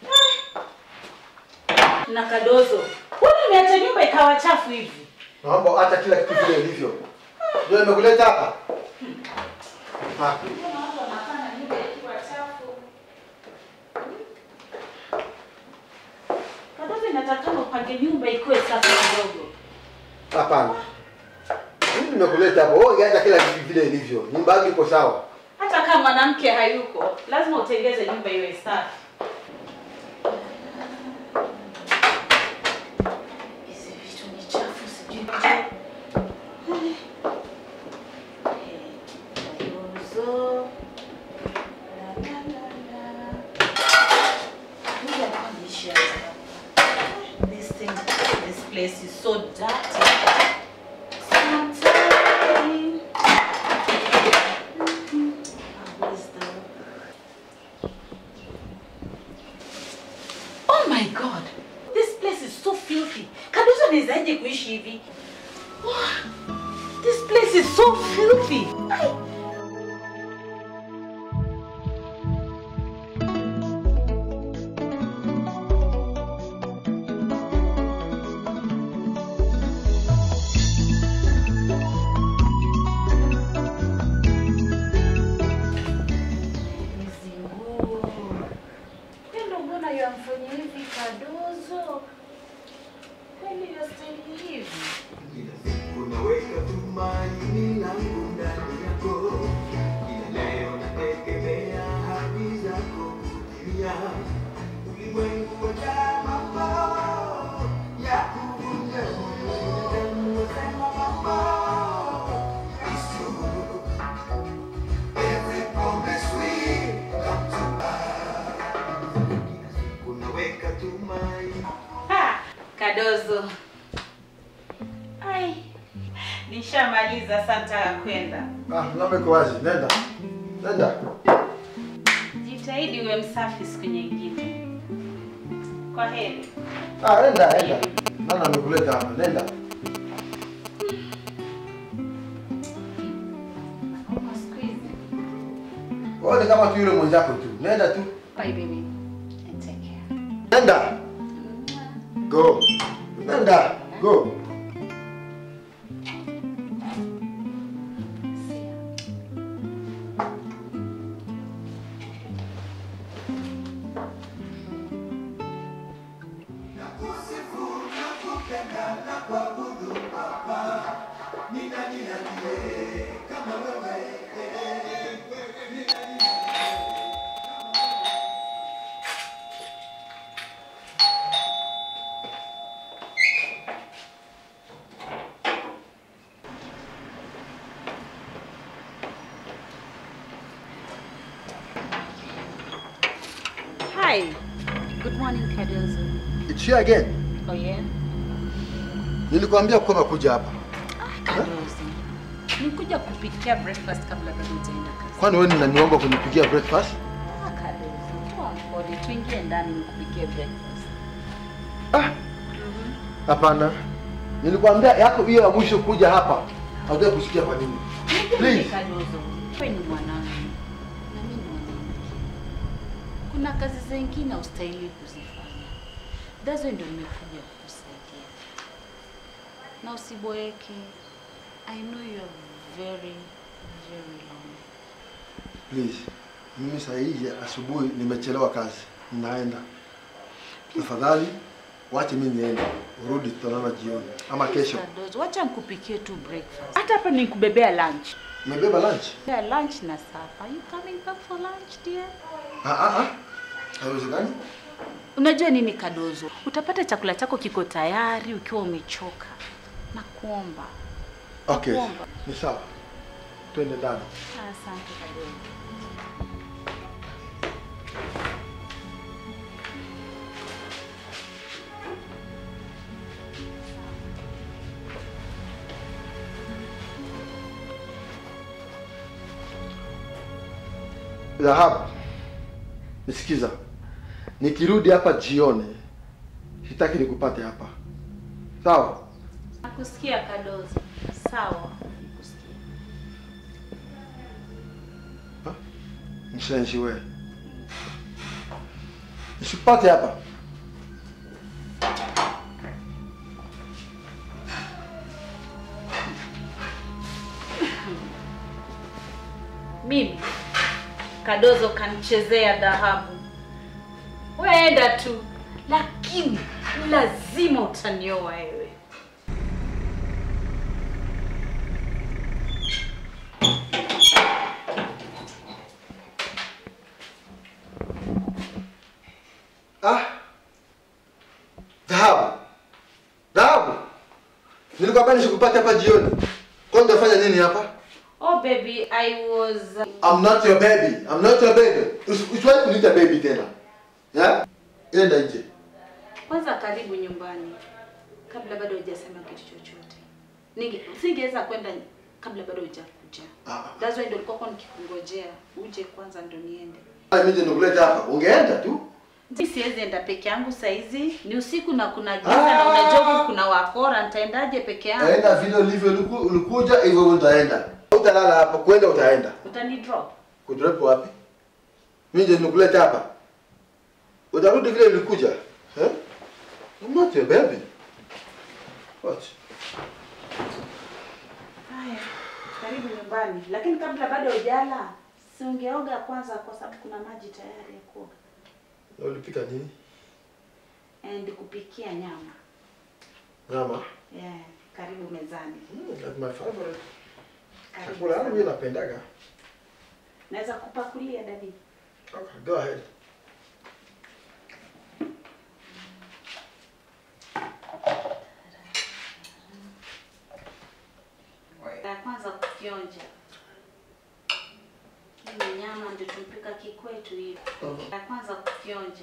Na Kadozo, mbona umeacha nyumba ikawa chafu hivi? Naomba acha kila kitu vile ilivyo. Ndio nimekuleta hapa. Ah. Kadozo, inatakana upange nyumba ikuwe safi kidogo. Hapana. Mimi nimekuleta hapa. Wewe acha kila kitu vile ilivyo. Nyumba yako iko sawa. Hata kama mwanamke hayuko, lazima utengeze nyumba iwe safi. Hizi vitu ni chafu, sijui Kadozo. La, la, la, la. Ngoja kuonyesha. This thing, this place is so dirty. Sometimes. Oh my god. This place is so filthy. Kadozo anawezaje kuishi hivi? Wow. This place is so filthy. Ai. Hizi nguo. Pendo, mbona yamfanyia hivi Kadozo? Kweli yastahili hivi? Unaweka tumaini langu ndani yako, ila leo nategemea ahadi zako kutimia. Ulimwengu wajaa mambo ya kuvunja moyo, binadamu wasema mambo isiyo. Every promise we come to pass. Unaweka tumaini Ha! Kadozo. Ai. Nishamaliza sasa kwenda. Ah, mlango iko wazi. Nenda. Nenda. Jitahidi uwe msafi siku nyingine. Kwa heri. Ah, nenda, nenda. Nani amekuleta hapa? Nenda. Wewe ni kama tu yule mwenzako tu. Nenda tu. Bye baby. And take care. Nenda. Go. Nenda. Go. Hi. Good morning, Kadozo. It's here again. Oh yeah? Nilikwambia kwamba kuja hapa. Kadozo. Nikuja kupikia breakfast kabla bado hujaenda kazi. Kwani wewe unaniomba kunipikia breakfast? Ah, Kadozo. Kuwa mpole. Tuingie ndani nikupikie breakfast. Hapana. Nilikwambia yako hiyo ya mwisho kuja hapa. Hautaki kusikia kwa nini? Please. Kadozo. Wewe ni mwanangu. Na mimi ni mwanamke. Kuna kazi zingine ustahili kuzifanya. That's why ndio nimekuja kukusaidia. Na usiboeke. I know you are very, very lonely. Please. Mimi saa hii asubuhi nimechelewa kazi. Ninaenda. Tafadhali wache mimi niende. Urudi tutaonana jioni ama kesho. Kadozo, wacha nikupikie tu breakfast. Hata hapa nikubebea lunch. Umebeba lunch? Yeah, lunch na supper. Are you coming back for lunch, dear? Ah ah ah. Haiwezekani? Unajua nini Kadozo? Utapata chakula chako kiko tayari ukiwa umechoka. nakuomba. Okay, Nakuomba. ni sawa, twende ndani. Asante Kadogo. Dhahabu, nisikiza, nikirudi hapa jioni, sitaki nikupate hapa, sawa? Nakusikia Kadozo. Sawa. Nakusikia. Mshenzi we, nisipate hapa. Mimi Kadozo kanichezea dhahabu. Weenda tu, lakini lazima utanioa wewe. Ah, dhahabu, dhahabu, nilikwambia nisikupate hapa jioni. Kwa nini unafanya nini hapa? Oh baby, I was I'm not your baby. I'm not your baby. Usi- Usiwahi kuniita baby tena. Ya? Enda nje. kwanza karibu nyumbani kabla bado hujasema kitu chochote. Ninge singeweza kwenda kabla bado hujakuja. That's why ndio nilikuwa nikikungojea uje kwanza ndo niende. Ah, Mimi ndio nikuleta hapa. Ungeenda tu. Mi siwezi enda peke yangu saizi, ni usiku na kuna giza na unajua huku kuna wakora, nitaendaje peke yangu? Enda vile ulivyo uliku- ulikuja hivyo utaenda. Utalala hapa, kwenda utaenda. Utani drop. Kudrop wapi? Mimi ndio nikuleta hapa. Utarudi vile ulikuja. Eh? I'm not your baby. What? Haya, karibu nyumbani, lakini kabla bado hujala, si ungeoga kwanza, kwa sababu kuna maji tayari ya kuoga Na ulipika nini? and kupikia nyama. Nyama. Yeah, karibu mezani. That's my favorite. Karibu Chakula yangu sana. mimi napendaga. Naweza kupakulia dadi? Okay, go ahead. Ya kwanza kukionja. Hii ni nyama ndio tumpika kikwetu hivi. Ya kwanza kukionja.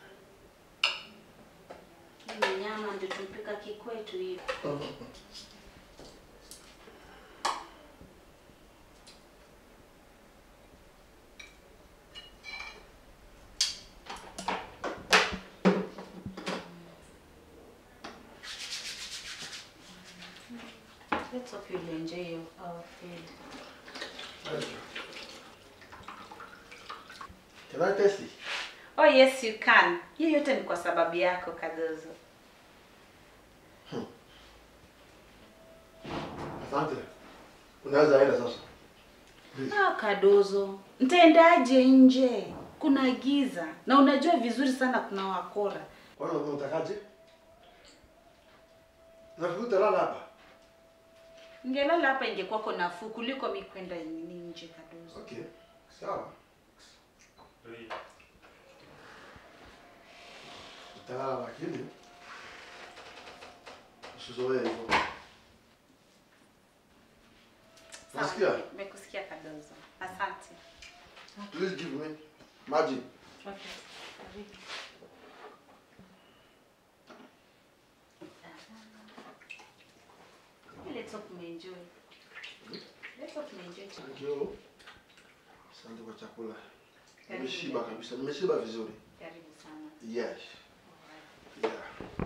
Hii ni nyama ndio tumpika kikwetu hivi. Let's hope you'll enjoy your, our food. Can I taste it? Oh yes you can. Hiyo yote ni kwa sababu yako Kadozo. Asante. Unaweza enda sasa. Ah, Kadozo, ntaendaje nje? Kuna giza na unajua vizuri sana kuna wakora. Wewe unatakaje? Nafikiri utalala hapa. Ngelala hapa ingekuwako nafuu kuliko mi kwenda nini nje Kadozo. Okay. Sawa. Utalala lakini usizoee hivyo. Sawa, Nasikia? Nimekusikia Kadozo. Asante. Please give me maji. Okay. Karibu. Let's hope umeenjoy. Let's hope umeenjoy Thank chakula. you. Asante kwa chakula. Karibu. Nimeshiba kabisa. Nimeshiba vizuri. Karibu sana. Yes. Yeah.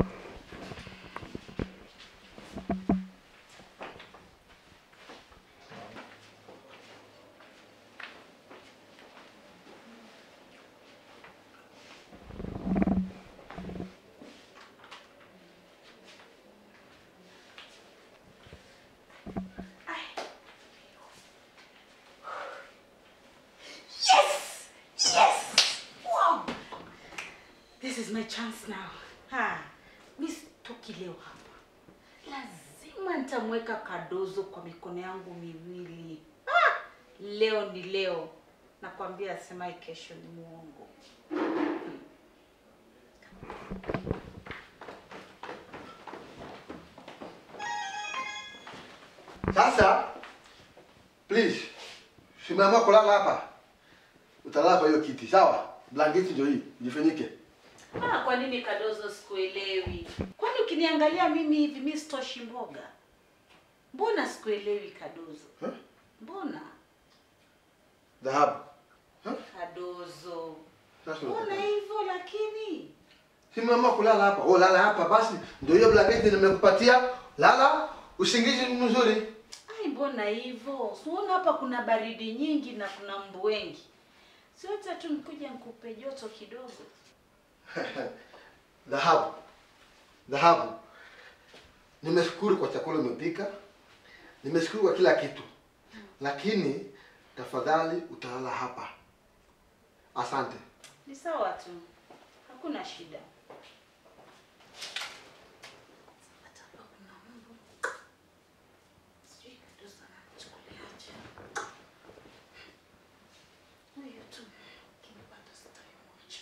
Yes! Yes! Wow! This is my chance now. Ha. Mi sitoki leo hapa. Lazima nitamweka Kadozo kwa mikono yangu miwili. Ah! Leo ni leo. Nakwambia asemaye kesho ni muongo. Sasa please, simeamua kulala hapa, utalala kwa hiyo kiti, sawa? Blanketi ndio hii, jifunike. Ah, kwa nini Kadozo sikuelewi? Kwani ukiniangalia mimi hivi mimi sitoshi mboga? Mbona sikuelewi Kadozo? Mbona? Dhahabu. Kadozo. Sasa Mbona unataka- hivyo lakini? Simeamua kulala hapa. Oh, lala hapa basi. Ndio hiyo blanketi nimekupatia. Lala, usingizi mzuri. Ai, mbona hivyo? Siona hapa kuna baridi nyingi na kuna mbu wengi. Si hata tu nikuja nikupe joto kidogo. Dhahabu. Dhahabu. Nimeshukuru kwa chakula umepika. Nimeshukuru kwa kila kitu. Lakini tafadhali utalala hapa. Asante. Ni sawa tu. Hakuna shida. Sijui Kadozo anachukuliaje. Huyo tu. Kinipata sitamwacha.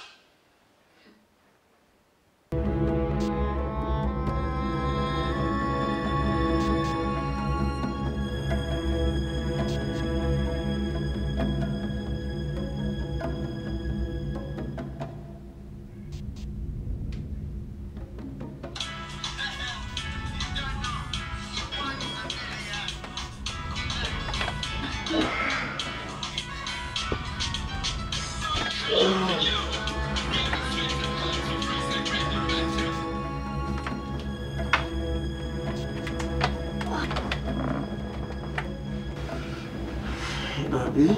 Baby.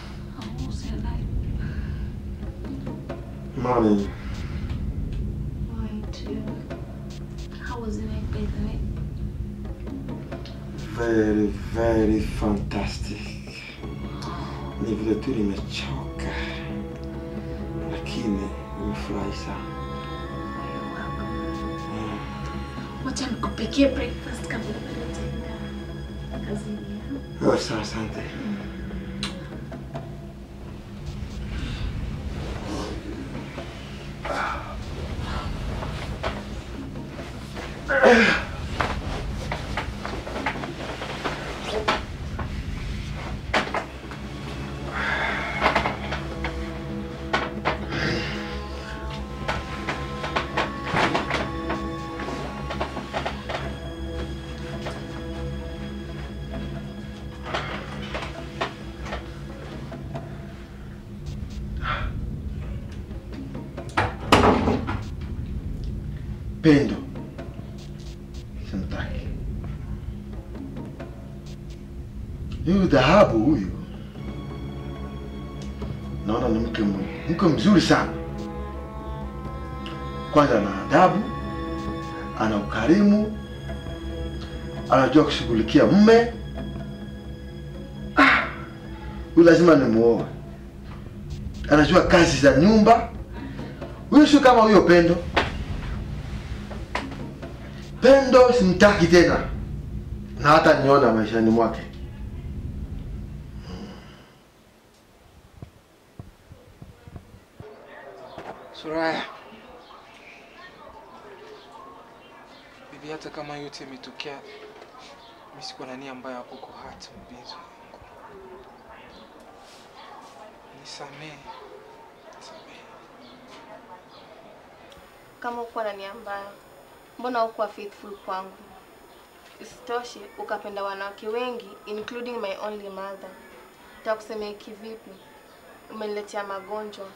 Mommy. How was the night, by the way? Very, very fantastic. Ni vile tu nimechoka, lakini nimefurahi sana. Wacha nikupikie breakfast kabla bado hujaenda kazini. ya? Oh, sawa, asante. Pendo. Simtaki. Huyu dhahabu huyu, naona ni mke m- mke mzuri sana. Kwanza ana adabu, ana ukarimu, anajua kushughulikia mme. Ah, huyu lazima nimuoe. Anajua kazi za nyumba. Huyu sio kama huyo Pendo. Pendo simtaki tena, na hata niona maishani mwake. Suraya, bibi, hata kama yote imetokea, mimi sikuwa na nia mbaya kwako hata mpenzi wangu. Nisamehe, nisamehe. Kama ukuwa na nia mbaya, mbona hukuwa faithful kwangu? Isitoshe, ukapenda wanawake wengi including my only mother. Takusemea kivipi? Umeniletea magonjwa.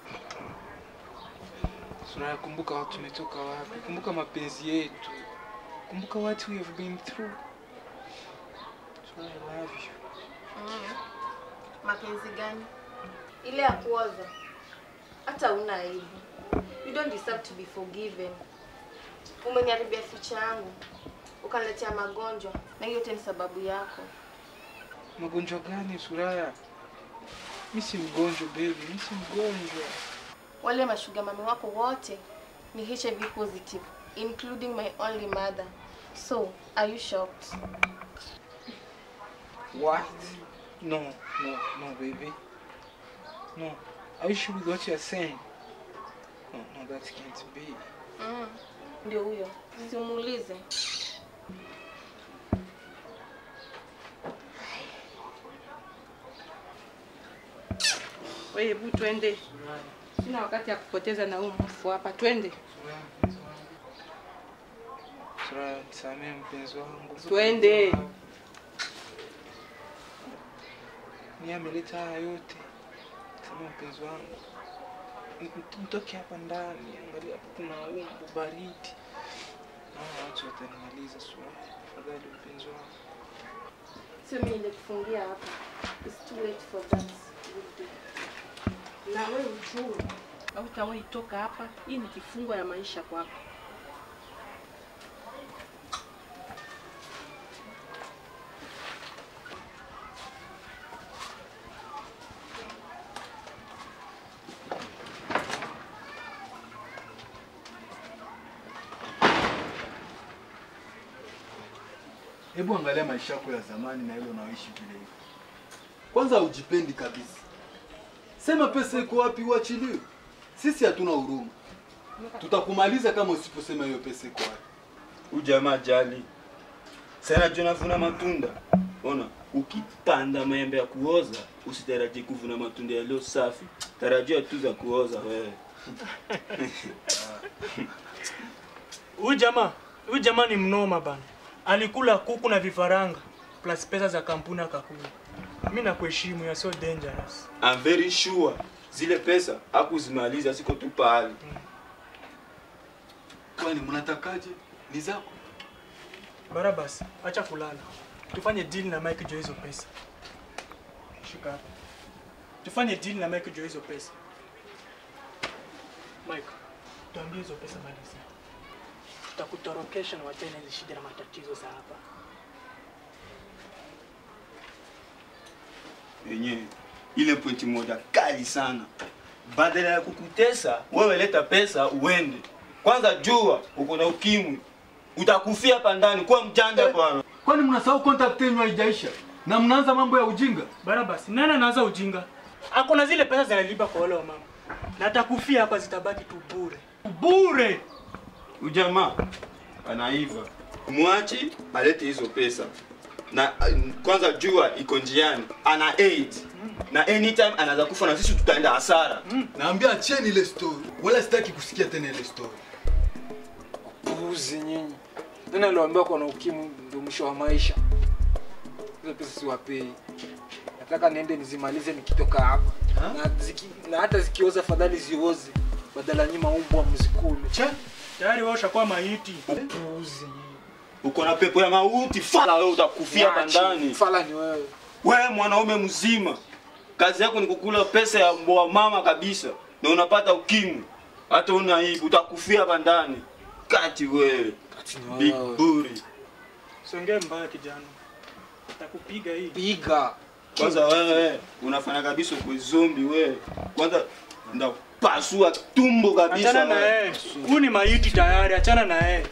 Suraya, kumbuka watu tumetoka wapi, kumbuka mapenzi yetu, kumbuka what we have been through. Suraya, I love you. Mm. Mapenzi gani? Ile ya kuoza. Hata una aibu. You don't deserve to be forgiven. Umeniharibia future yangu. Ukaniletea magonjwa na hiyo yote ni sababu yako. Magonjwa gani Suraya? Mi si mgonjwa baby, mi si mgonjwa. Wale mashuga mami wako wote ni HIV positive including my only mother. So, are you shocked? What? No, no, no baby. No. Are you sure with what you are saying? No, no, that can't be. Mm. Ndio huyo. Simuulize. Wewe hebu twende. Sina wakati ya kupoteza na huu mfu hapa. Twende. Sura, nisamehe mpenzi wangu. Twende. Ni ameleta haya yote. Sema mpenzi wangu. M- Mtoke hapa ndani, angalia hapo kuna umbu baridi. Naona watu watanimaliza sura. Tafadhali mpenzi wangu. Sio mimi nilikufungia hapa. It's too late for that. Na wewe ujue hautawahi toka hapa. Hii ni kifungo ya maisha kwako. Hebu angalia maisha yako ya zamani na ile unaoishi vile hivi. Kwanza hujipendi kabisa. Sema pesa iko wapi uachiliwe. Sisi hatuna huruma. Tutakumaliza kama usiposema hiyo pesa iko wapi. Ujamaa jali. Sana jua navuna matunda. Ona, ukipanda maembe ya kuoza, usitarajie kuvuna matunda yaliyo safi. Tarajia tu za kuoza wewe. Huyu jamaa, huyu jamaa ni mnoma bana. Alikula kuku na vifaranga plus pesa za kampuni akakula. Mimi nakuheshimu, you're so dangerous. I'm very sure zile pesa hakuzimaliza ziko tu pahali. Kwani mnatakaje? Ni zako. Barabas, acha kulala. Tufanye deal na Mike juu ya hizo pesa. Shika hapa. Tufanye deal na Mike juu ya hizo pesa. Mike, tuambie hizo pesa maliza. Tutakutorokesha na wachana hizi shida na matatizo za hapa. Yenyewe ile pointi moja kali sana. Badala ya kukutesa, wewe leta pesa uende. Kwanza jua uko na ukimwi. Utakufia hapa ndani, kuwa mjanja bwana. Kwani mnasahau contact yenu haijaisha na mnaanza mambo ya ujinga? Barabas, nani anaanza ujinga? Ako na zile pesa zinalipa kwa wale wa mama. Na atakufia hapa zitabaki tu bure. Bure. Ujamaa anaiva. Mwachi alete hizo pesa. Na uh, kwanza jua iko njiani, ana AIDS. Na anytime anaweza kufa na sisi tutaenda hasara. Naambia acheni ile story. Wala sitaki kusikia tena ile story. Puuzi nyinyi. Tena niliwaambia kuna ukimwi ndio mwisho wa maisha. Hizo pesa siwapei. Nataka niende nizimalize nikitoka hapa. Na, ziki, na hata zikioza fadhali zioze badala nyima umbwa mzikule. Che, tayari wewe ushakuwa maiti. Puuzi. Uko na pepo ya mauti, fala wewe utakufia hapa Niache, ndani. Fala ni wewe. Wewe mwanaume mzima, kazi yako ni kukula pesa ya wa mama kabisa, na unapata ukimwi. Hata una hivi utakufia hapa ndani. Kati wewe. Big buri. Songea mbaya kijana. Takupiga hii. Piga. Kwanza wewe unafanya kabisa kwa zombi wewe. Kwanza ndapasua tumbo kabisa. Achana na wewe. yeye. Huyu ni maiti tayari, achana na yeye.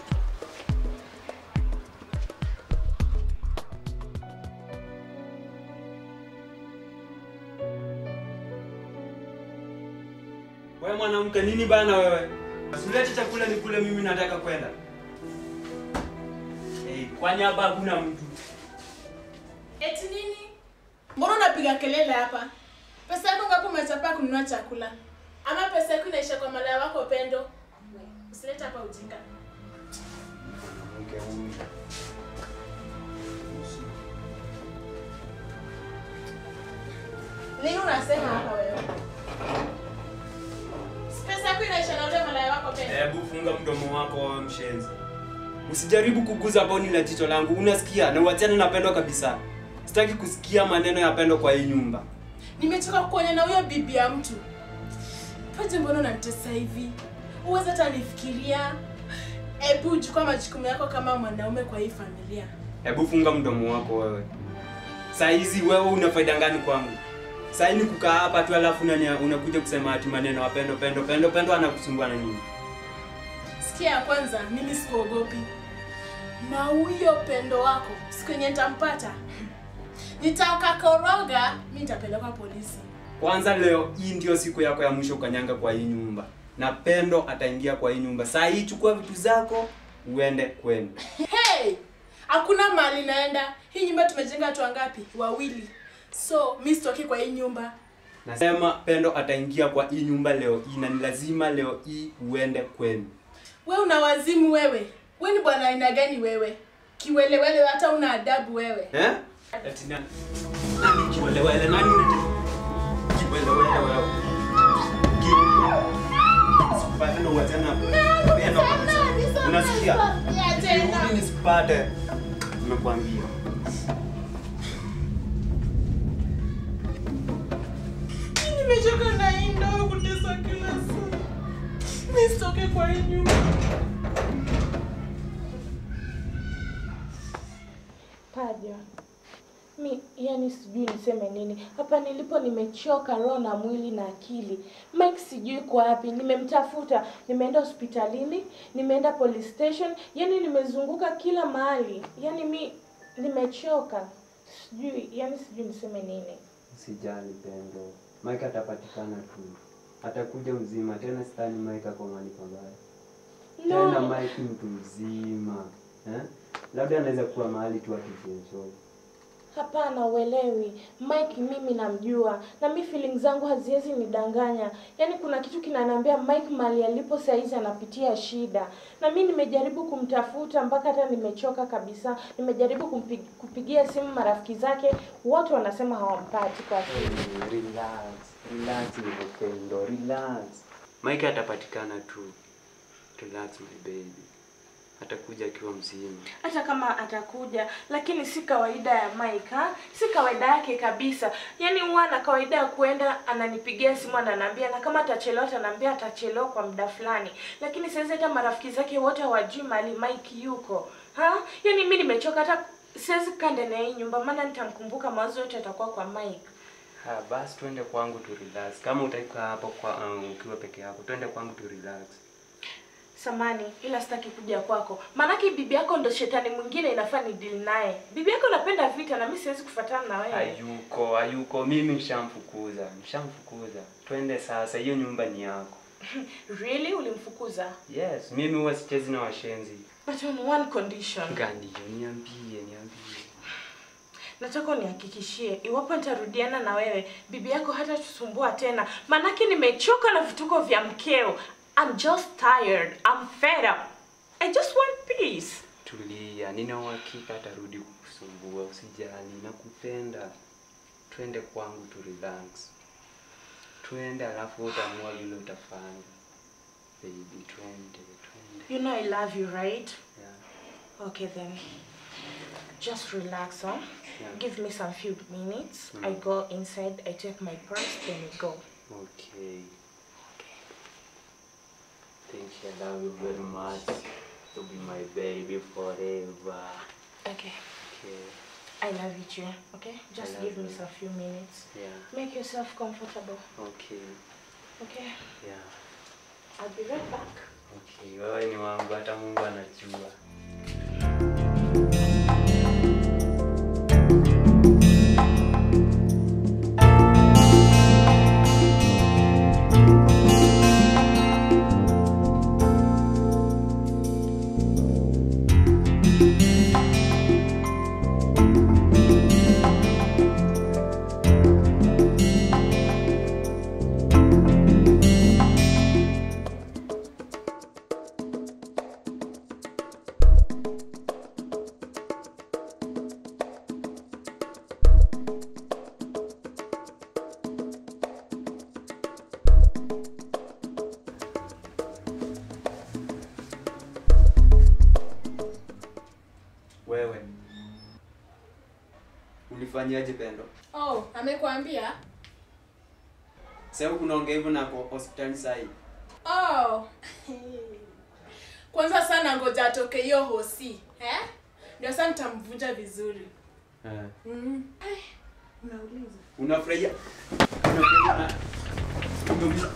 Wewe mwanamke nini bana wewe? Usilete chakula nikule mimi nataka kwenda. Hey, kwani hapa hakuna mtu? Eti nini? Mbona unapiga kelele hapa? Pesa yako ngapi umechapa kununua chakula? Ama pesa yako inaisha kwa malaya wako Pendo? Usilete hapa ujinga. Mwanamke huyu. Nini unasema hapa wewe? Si Pesa yako inaisha na ule malaya wako Pendo? Hebu funga mdomo wako wewe mshenzi. Usijaribu kuguza boni la jicho langu. Unasikia? Na uachane na Pendo kabisa. Sitaki kusikia maneno ya Pendo kwa hii nyumba. Nimechoka kuonya na huyo bibi ya mtu. Paje, mbona unanitesa hivi? Uweza hata nifikiria. Ebu chukua majukumu yako kama mwanaume kwa hii familia. Hebu funga mdomo wako wewe. Saa hizi wewe una faida gani kwangu? Saa hii ni kukaa hapa tu alafu unania- unakuja kusema ati maneno ya Pendo Pendo Pendo Pendo anakusumbua na nini? Sikia ya kwanza, mimi sikuogopi. Na huyo pendo wako, siku yenye nitampata, nitakakoroga, mi nitapelekwa polisi. Kwanza leo hii ndio siku yako ya mwisho ukanyanga kwa hii nyumba. Na Pendo ataingia kwa hii nyumba. Saa hii chukua vitu zako uende kwenu. Hey! Hakuna mali naenda. Hii nyumba tumejenga watu wangapi? Wawili. So, mi sitoki kwa hii nyumba. Nasema Pendo ataingia kwa hii nyumba leo hii na ni lazima leo hii uende kwenu. We una wazimu wewe. We ni bwana aina gani wewe? Kiwelewele hata una adabu wewe. Eh? Ati nani? Nani kiwelewele? Nani unati? Kiwelewele wewe. Sikupate ndo wachana. Pendo kabisa. Unasikia? Kirudi nisipate. Nimekuambia. Nimechoka na hii ndoa kutesa kila saa. Nisitoke kwa hii nyumba. Paja, mi yani sijui niseme nini hapa nilipo. Nimechoka roho na mwili na akili. Mike sijui kwa wapi, nimemtafuta, nimeenda hospitalini, nimeenda police station, yani nimezunguka kila mahali, yani mi nimechoka, sijui yani sijui niseme nini. Usijali Pendo, Mike atapatikana tu, atakuja mzima tena. Sidhani Mike ako mahali pabaya No. tena. Mike mtu mzima eh? Labda anaweza kuwa mahali tu akijienjoy. Hapana, uelewi. Mike mimi namjua na mi feeling zangu haziwezi nidanganya. Yaani kuna kitu kinaniambia Mike mali alipo saizi anapitia shida, na mi nimejaribu kumtafuta mpaka hata nimechoka kabisa. Nimejaribu kumpig, kupigia simu marafiki zake, wote wanasema hawampati kwa simu. Eh, Relax, relax hivyo Pendo, relax. Mike atapatikana tu. Relax my baby, atakuja akiwa mzima. hata kama atakuja, lakini si kawaida ya Mike ha? si kawaida yake kabisa. Yaani huwa na kawaida ya kuenda ananipigia simu ananiambia, na kama atachelewa ataniambia atachelewa kwa muda fulani, lakini sasa hata marafiki zake wote hawajui mahali Mike yuko ha? Yaani mimi nimechoka, hata siwezi kukaa ndani ya hii nyumba, maana nitamkumbuka, mawazo yote yatakuwa kwa Mike. Ha, basi twende kwangu tu relax. Kama utakaa hapo kwa um, ukiwa peke yako, twende kwangu tu relax. Samani, ila sitaki kuja kwako, maanake bibi yako ndo shetani mwingine inafaa ni deal naye. Bibi yako anapenda vita na mimi siwezi kufuatana na wewe. Hayuko, hayuko. Mimi nishamfukuza, nishamfukuza. Twende sasa, hiyo nyumba ni yako. Really? Ulimfukuza? Yes, mimi huwa sichezi na washenzi. But on one condition. Gani hiyo? Niambie, niambie. Nataka unihakikishie iwapo nitarudiana na wewe, bibi yako hata tusumbua tena, maanake nimechoka na vituko vya mkeo. I'm just tired. I'm fed up. I just want peace. Tulia, nina uhakika atarudi kukusumbua. Usijali, nakupenda. Twende kwangu tu relax. Twende alafu utaamua vile utafanya. Baby, twende, twende. You know I love you, right? Yeah. Okay then. Just relax, huh? Yeah. Give me some few minutes. Mm. I go inside, I take my purse, then we go. Okay. Thank you. I love you very much. To be my baby forever. Okay. Okay. I love you too, okay? Just love give me you. some few minutes. Yeah. Make yourself comfortable, Okay. okay? Yeah. I'll be right back. Okay. Wewe ni wangu, hata Mungu anajua. Wewe ulifanyaje Pendo? Oh, amekwambia? Sasa kunaongea hivyo na kwa hospitali sasa hivi. Oh. Kwanza sana ngoja atoke hiyo hosi, eh? Ndio sasa nitamvunja vizuri. Eh. Mm. Eh, Unauliza. Unafurahia? Unafurahia na umeuliza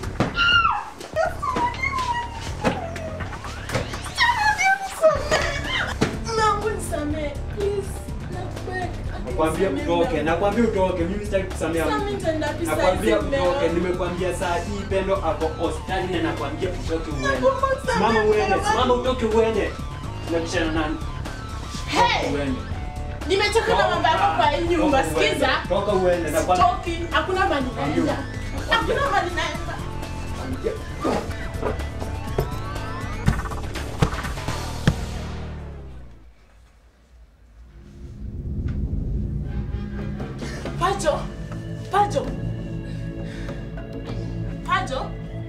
Mungu nisamee, please. Nakubeg. Nakwambia utoke, nakwambia utoke. Mimi sitaki kusamea Sasa mtu. mimi nitaenda pisa Nakwambia hizi leo. utoke. Nimekwambia saa hii Pendo ako hospitali na nakwambia utoke uende. Simama uende, simama utoke uende. Unabishana nani? Hey! Uende. Nimechoka na mambo yako kwa hii hii nyumba. Toka uende. Sikiza. Toka uende na kwa Toki, hakuna mali naenda. Hakuna mali naenda. Pajo. Pajo. Pajo.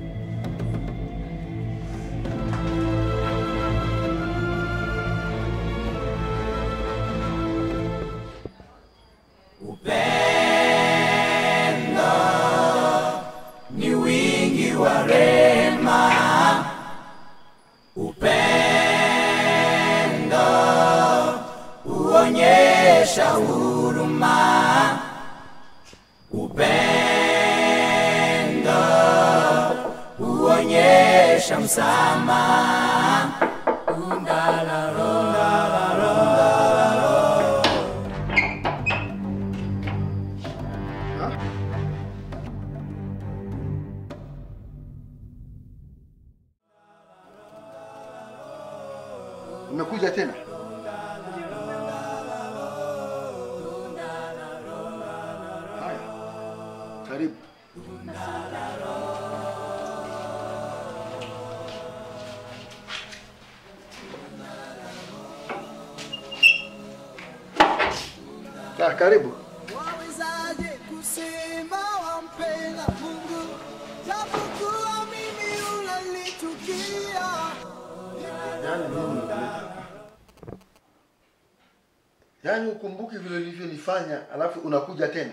Upendo ni wingi wa rehema. Upendo huonyesha huruma. Upendo huonyesha msamaha. Undalaro, undalaro. Umekuja tena? Haya, karibu. Ka, karibu. Wawezaje kusema wampenda Mungu japokuwa mimi unanichukia? Yaani mimi yaani ukumbuki vile ulivyonifanya alafu unakuja tena?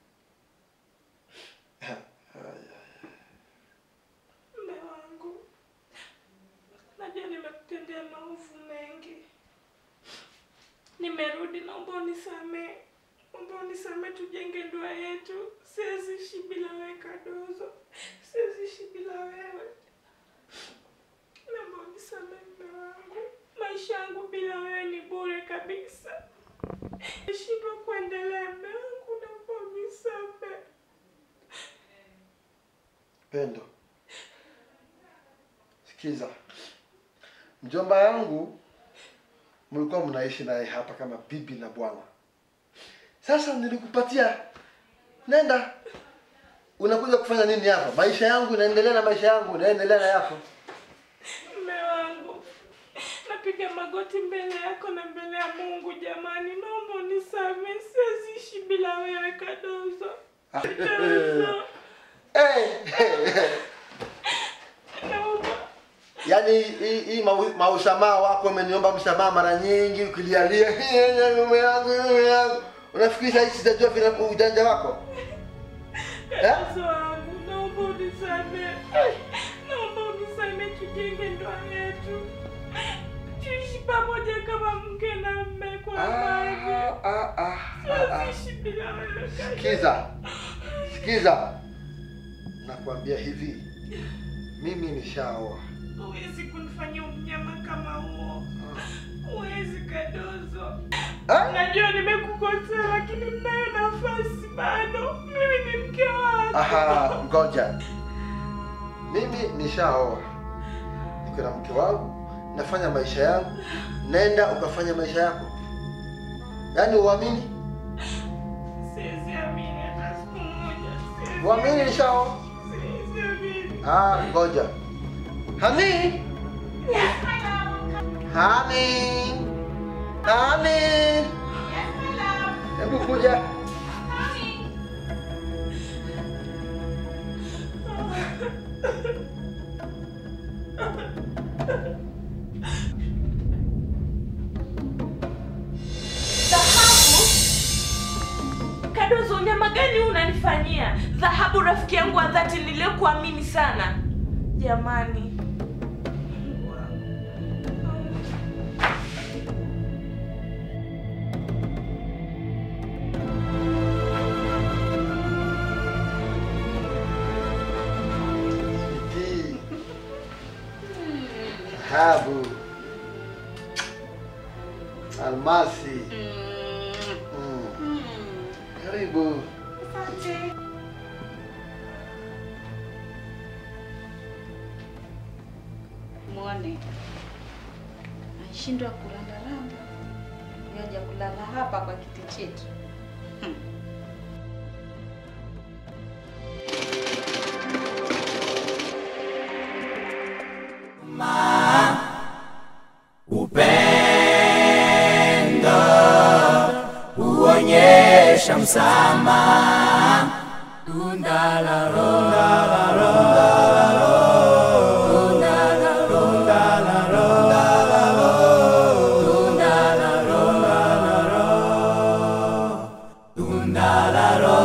Mume wangu, najua nimekutendea maovu mengi. Nimerudi, naomba unisamee, naomba unisamee, tujenge ndoa yetu. Siwezi ishi bila wewe Kadozo, siwezi ishi bila wewe. Naomba unisamee mume wangu, maisha yangu bila wewe ni bure kabisa. Nishindwa kuendelea mume wangu, naomba unisamee. Pendo, sikiza, mjomba yangu mlikuwa mnaishi naye hapa kama bibi na bwana. Sasa nilikupatia, nenda. Unakuja kufanya nini hapa? Maisha yangu inaendelea na maisha yangu inaendelea na yako. Mume wangu, napiga magoti mbele yako na mbele ya Mungu. Jamani, naomba unisamehe, siwezi ishi bila wewe Kadozo. Kadozo, naomba Yaani hii hii mau- mausamaha wako umeniomba msamaha mara nyingi ukilialia mume yangu mume yangu. Unafikiri sasa sitajua vile ujanja wako? Kadozo wangu, naomba unisamehe, naomba unisamehe, tujenge ndoa yetu, tuishi pamoja kama mke na mme kwa amani. Siwezi ishi bila wewe Kadozo. Sikiza, sikiza, nakwambia hivi, mimi nishaoa. Huwezi kunifanyia unyama kama huo. Huwezi Kadozo. Najua nimekukosea, lakini mnayo nafasi bado. Mimi ni mke wako. Aha, ngoja, mimi nishaoa, niko na mke wangu, nafanya maisha yangu. Nenda ukafanya maisha yako, yaani uamini, Siwezi amini hata siku moja. Siwezi uamini nishaoa. Siwezi amini. Ah, ngoja, hani hani hani, hebu kuja. Dhahabu? Kadozo, unyama gani huu unanifanyia? Dhahabu rafiki yangu wa dhati niliyokuamini sana. Jamani. Bidii, dhahabu, almasi. Mm. Karibu. Mwone anashindwa kurandaranda, yaja kulala hapa kwa kiti chetu. upendo huonyesha msamaha Undalaro, undalaro, undalaro, undalaro, undalaro, undalaro,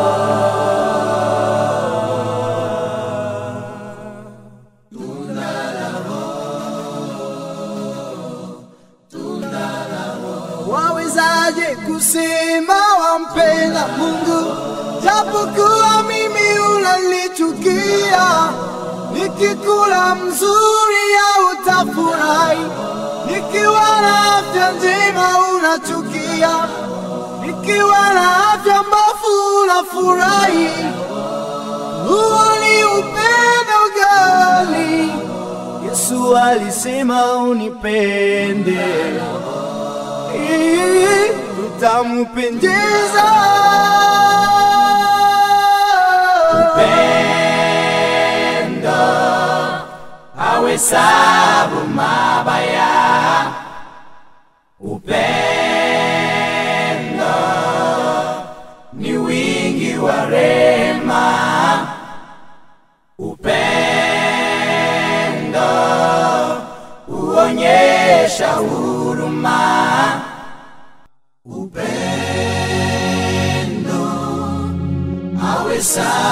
wawezaje kusema wampenda Mungu japokuwa mimi unanichukia? Nikikula mzuri au utafurahi, nikiwa na afya njema unachukia, nikiwa na afya mbovu unafurahi. Huo ni upendo gani? Yesu alisema unipende ili tutampendeza. upendo hawesabu mabaya upendo ni wingi wa rema upendo huonyesha huruma upendo hawesabu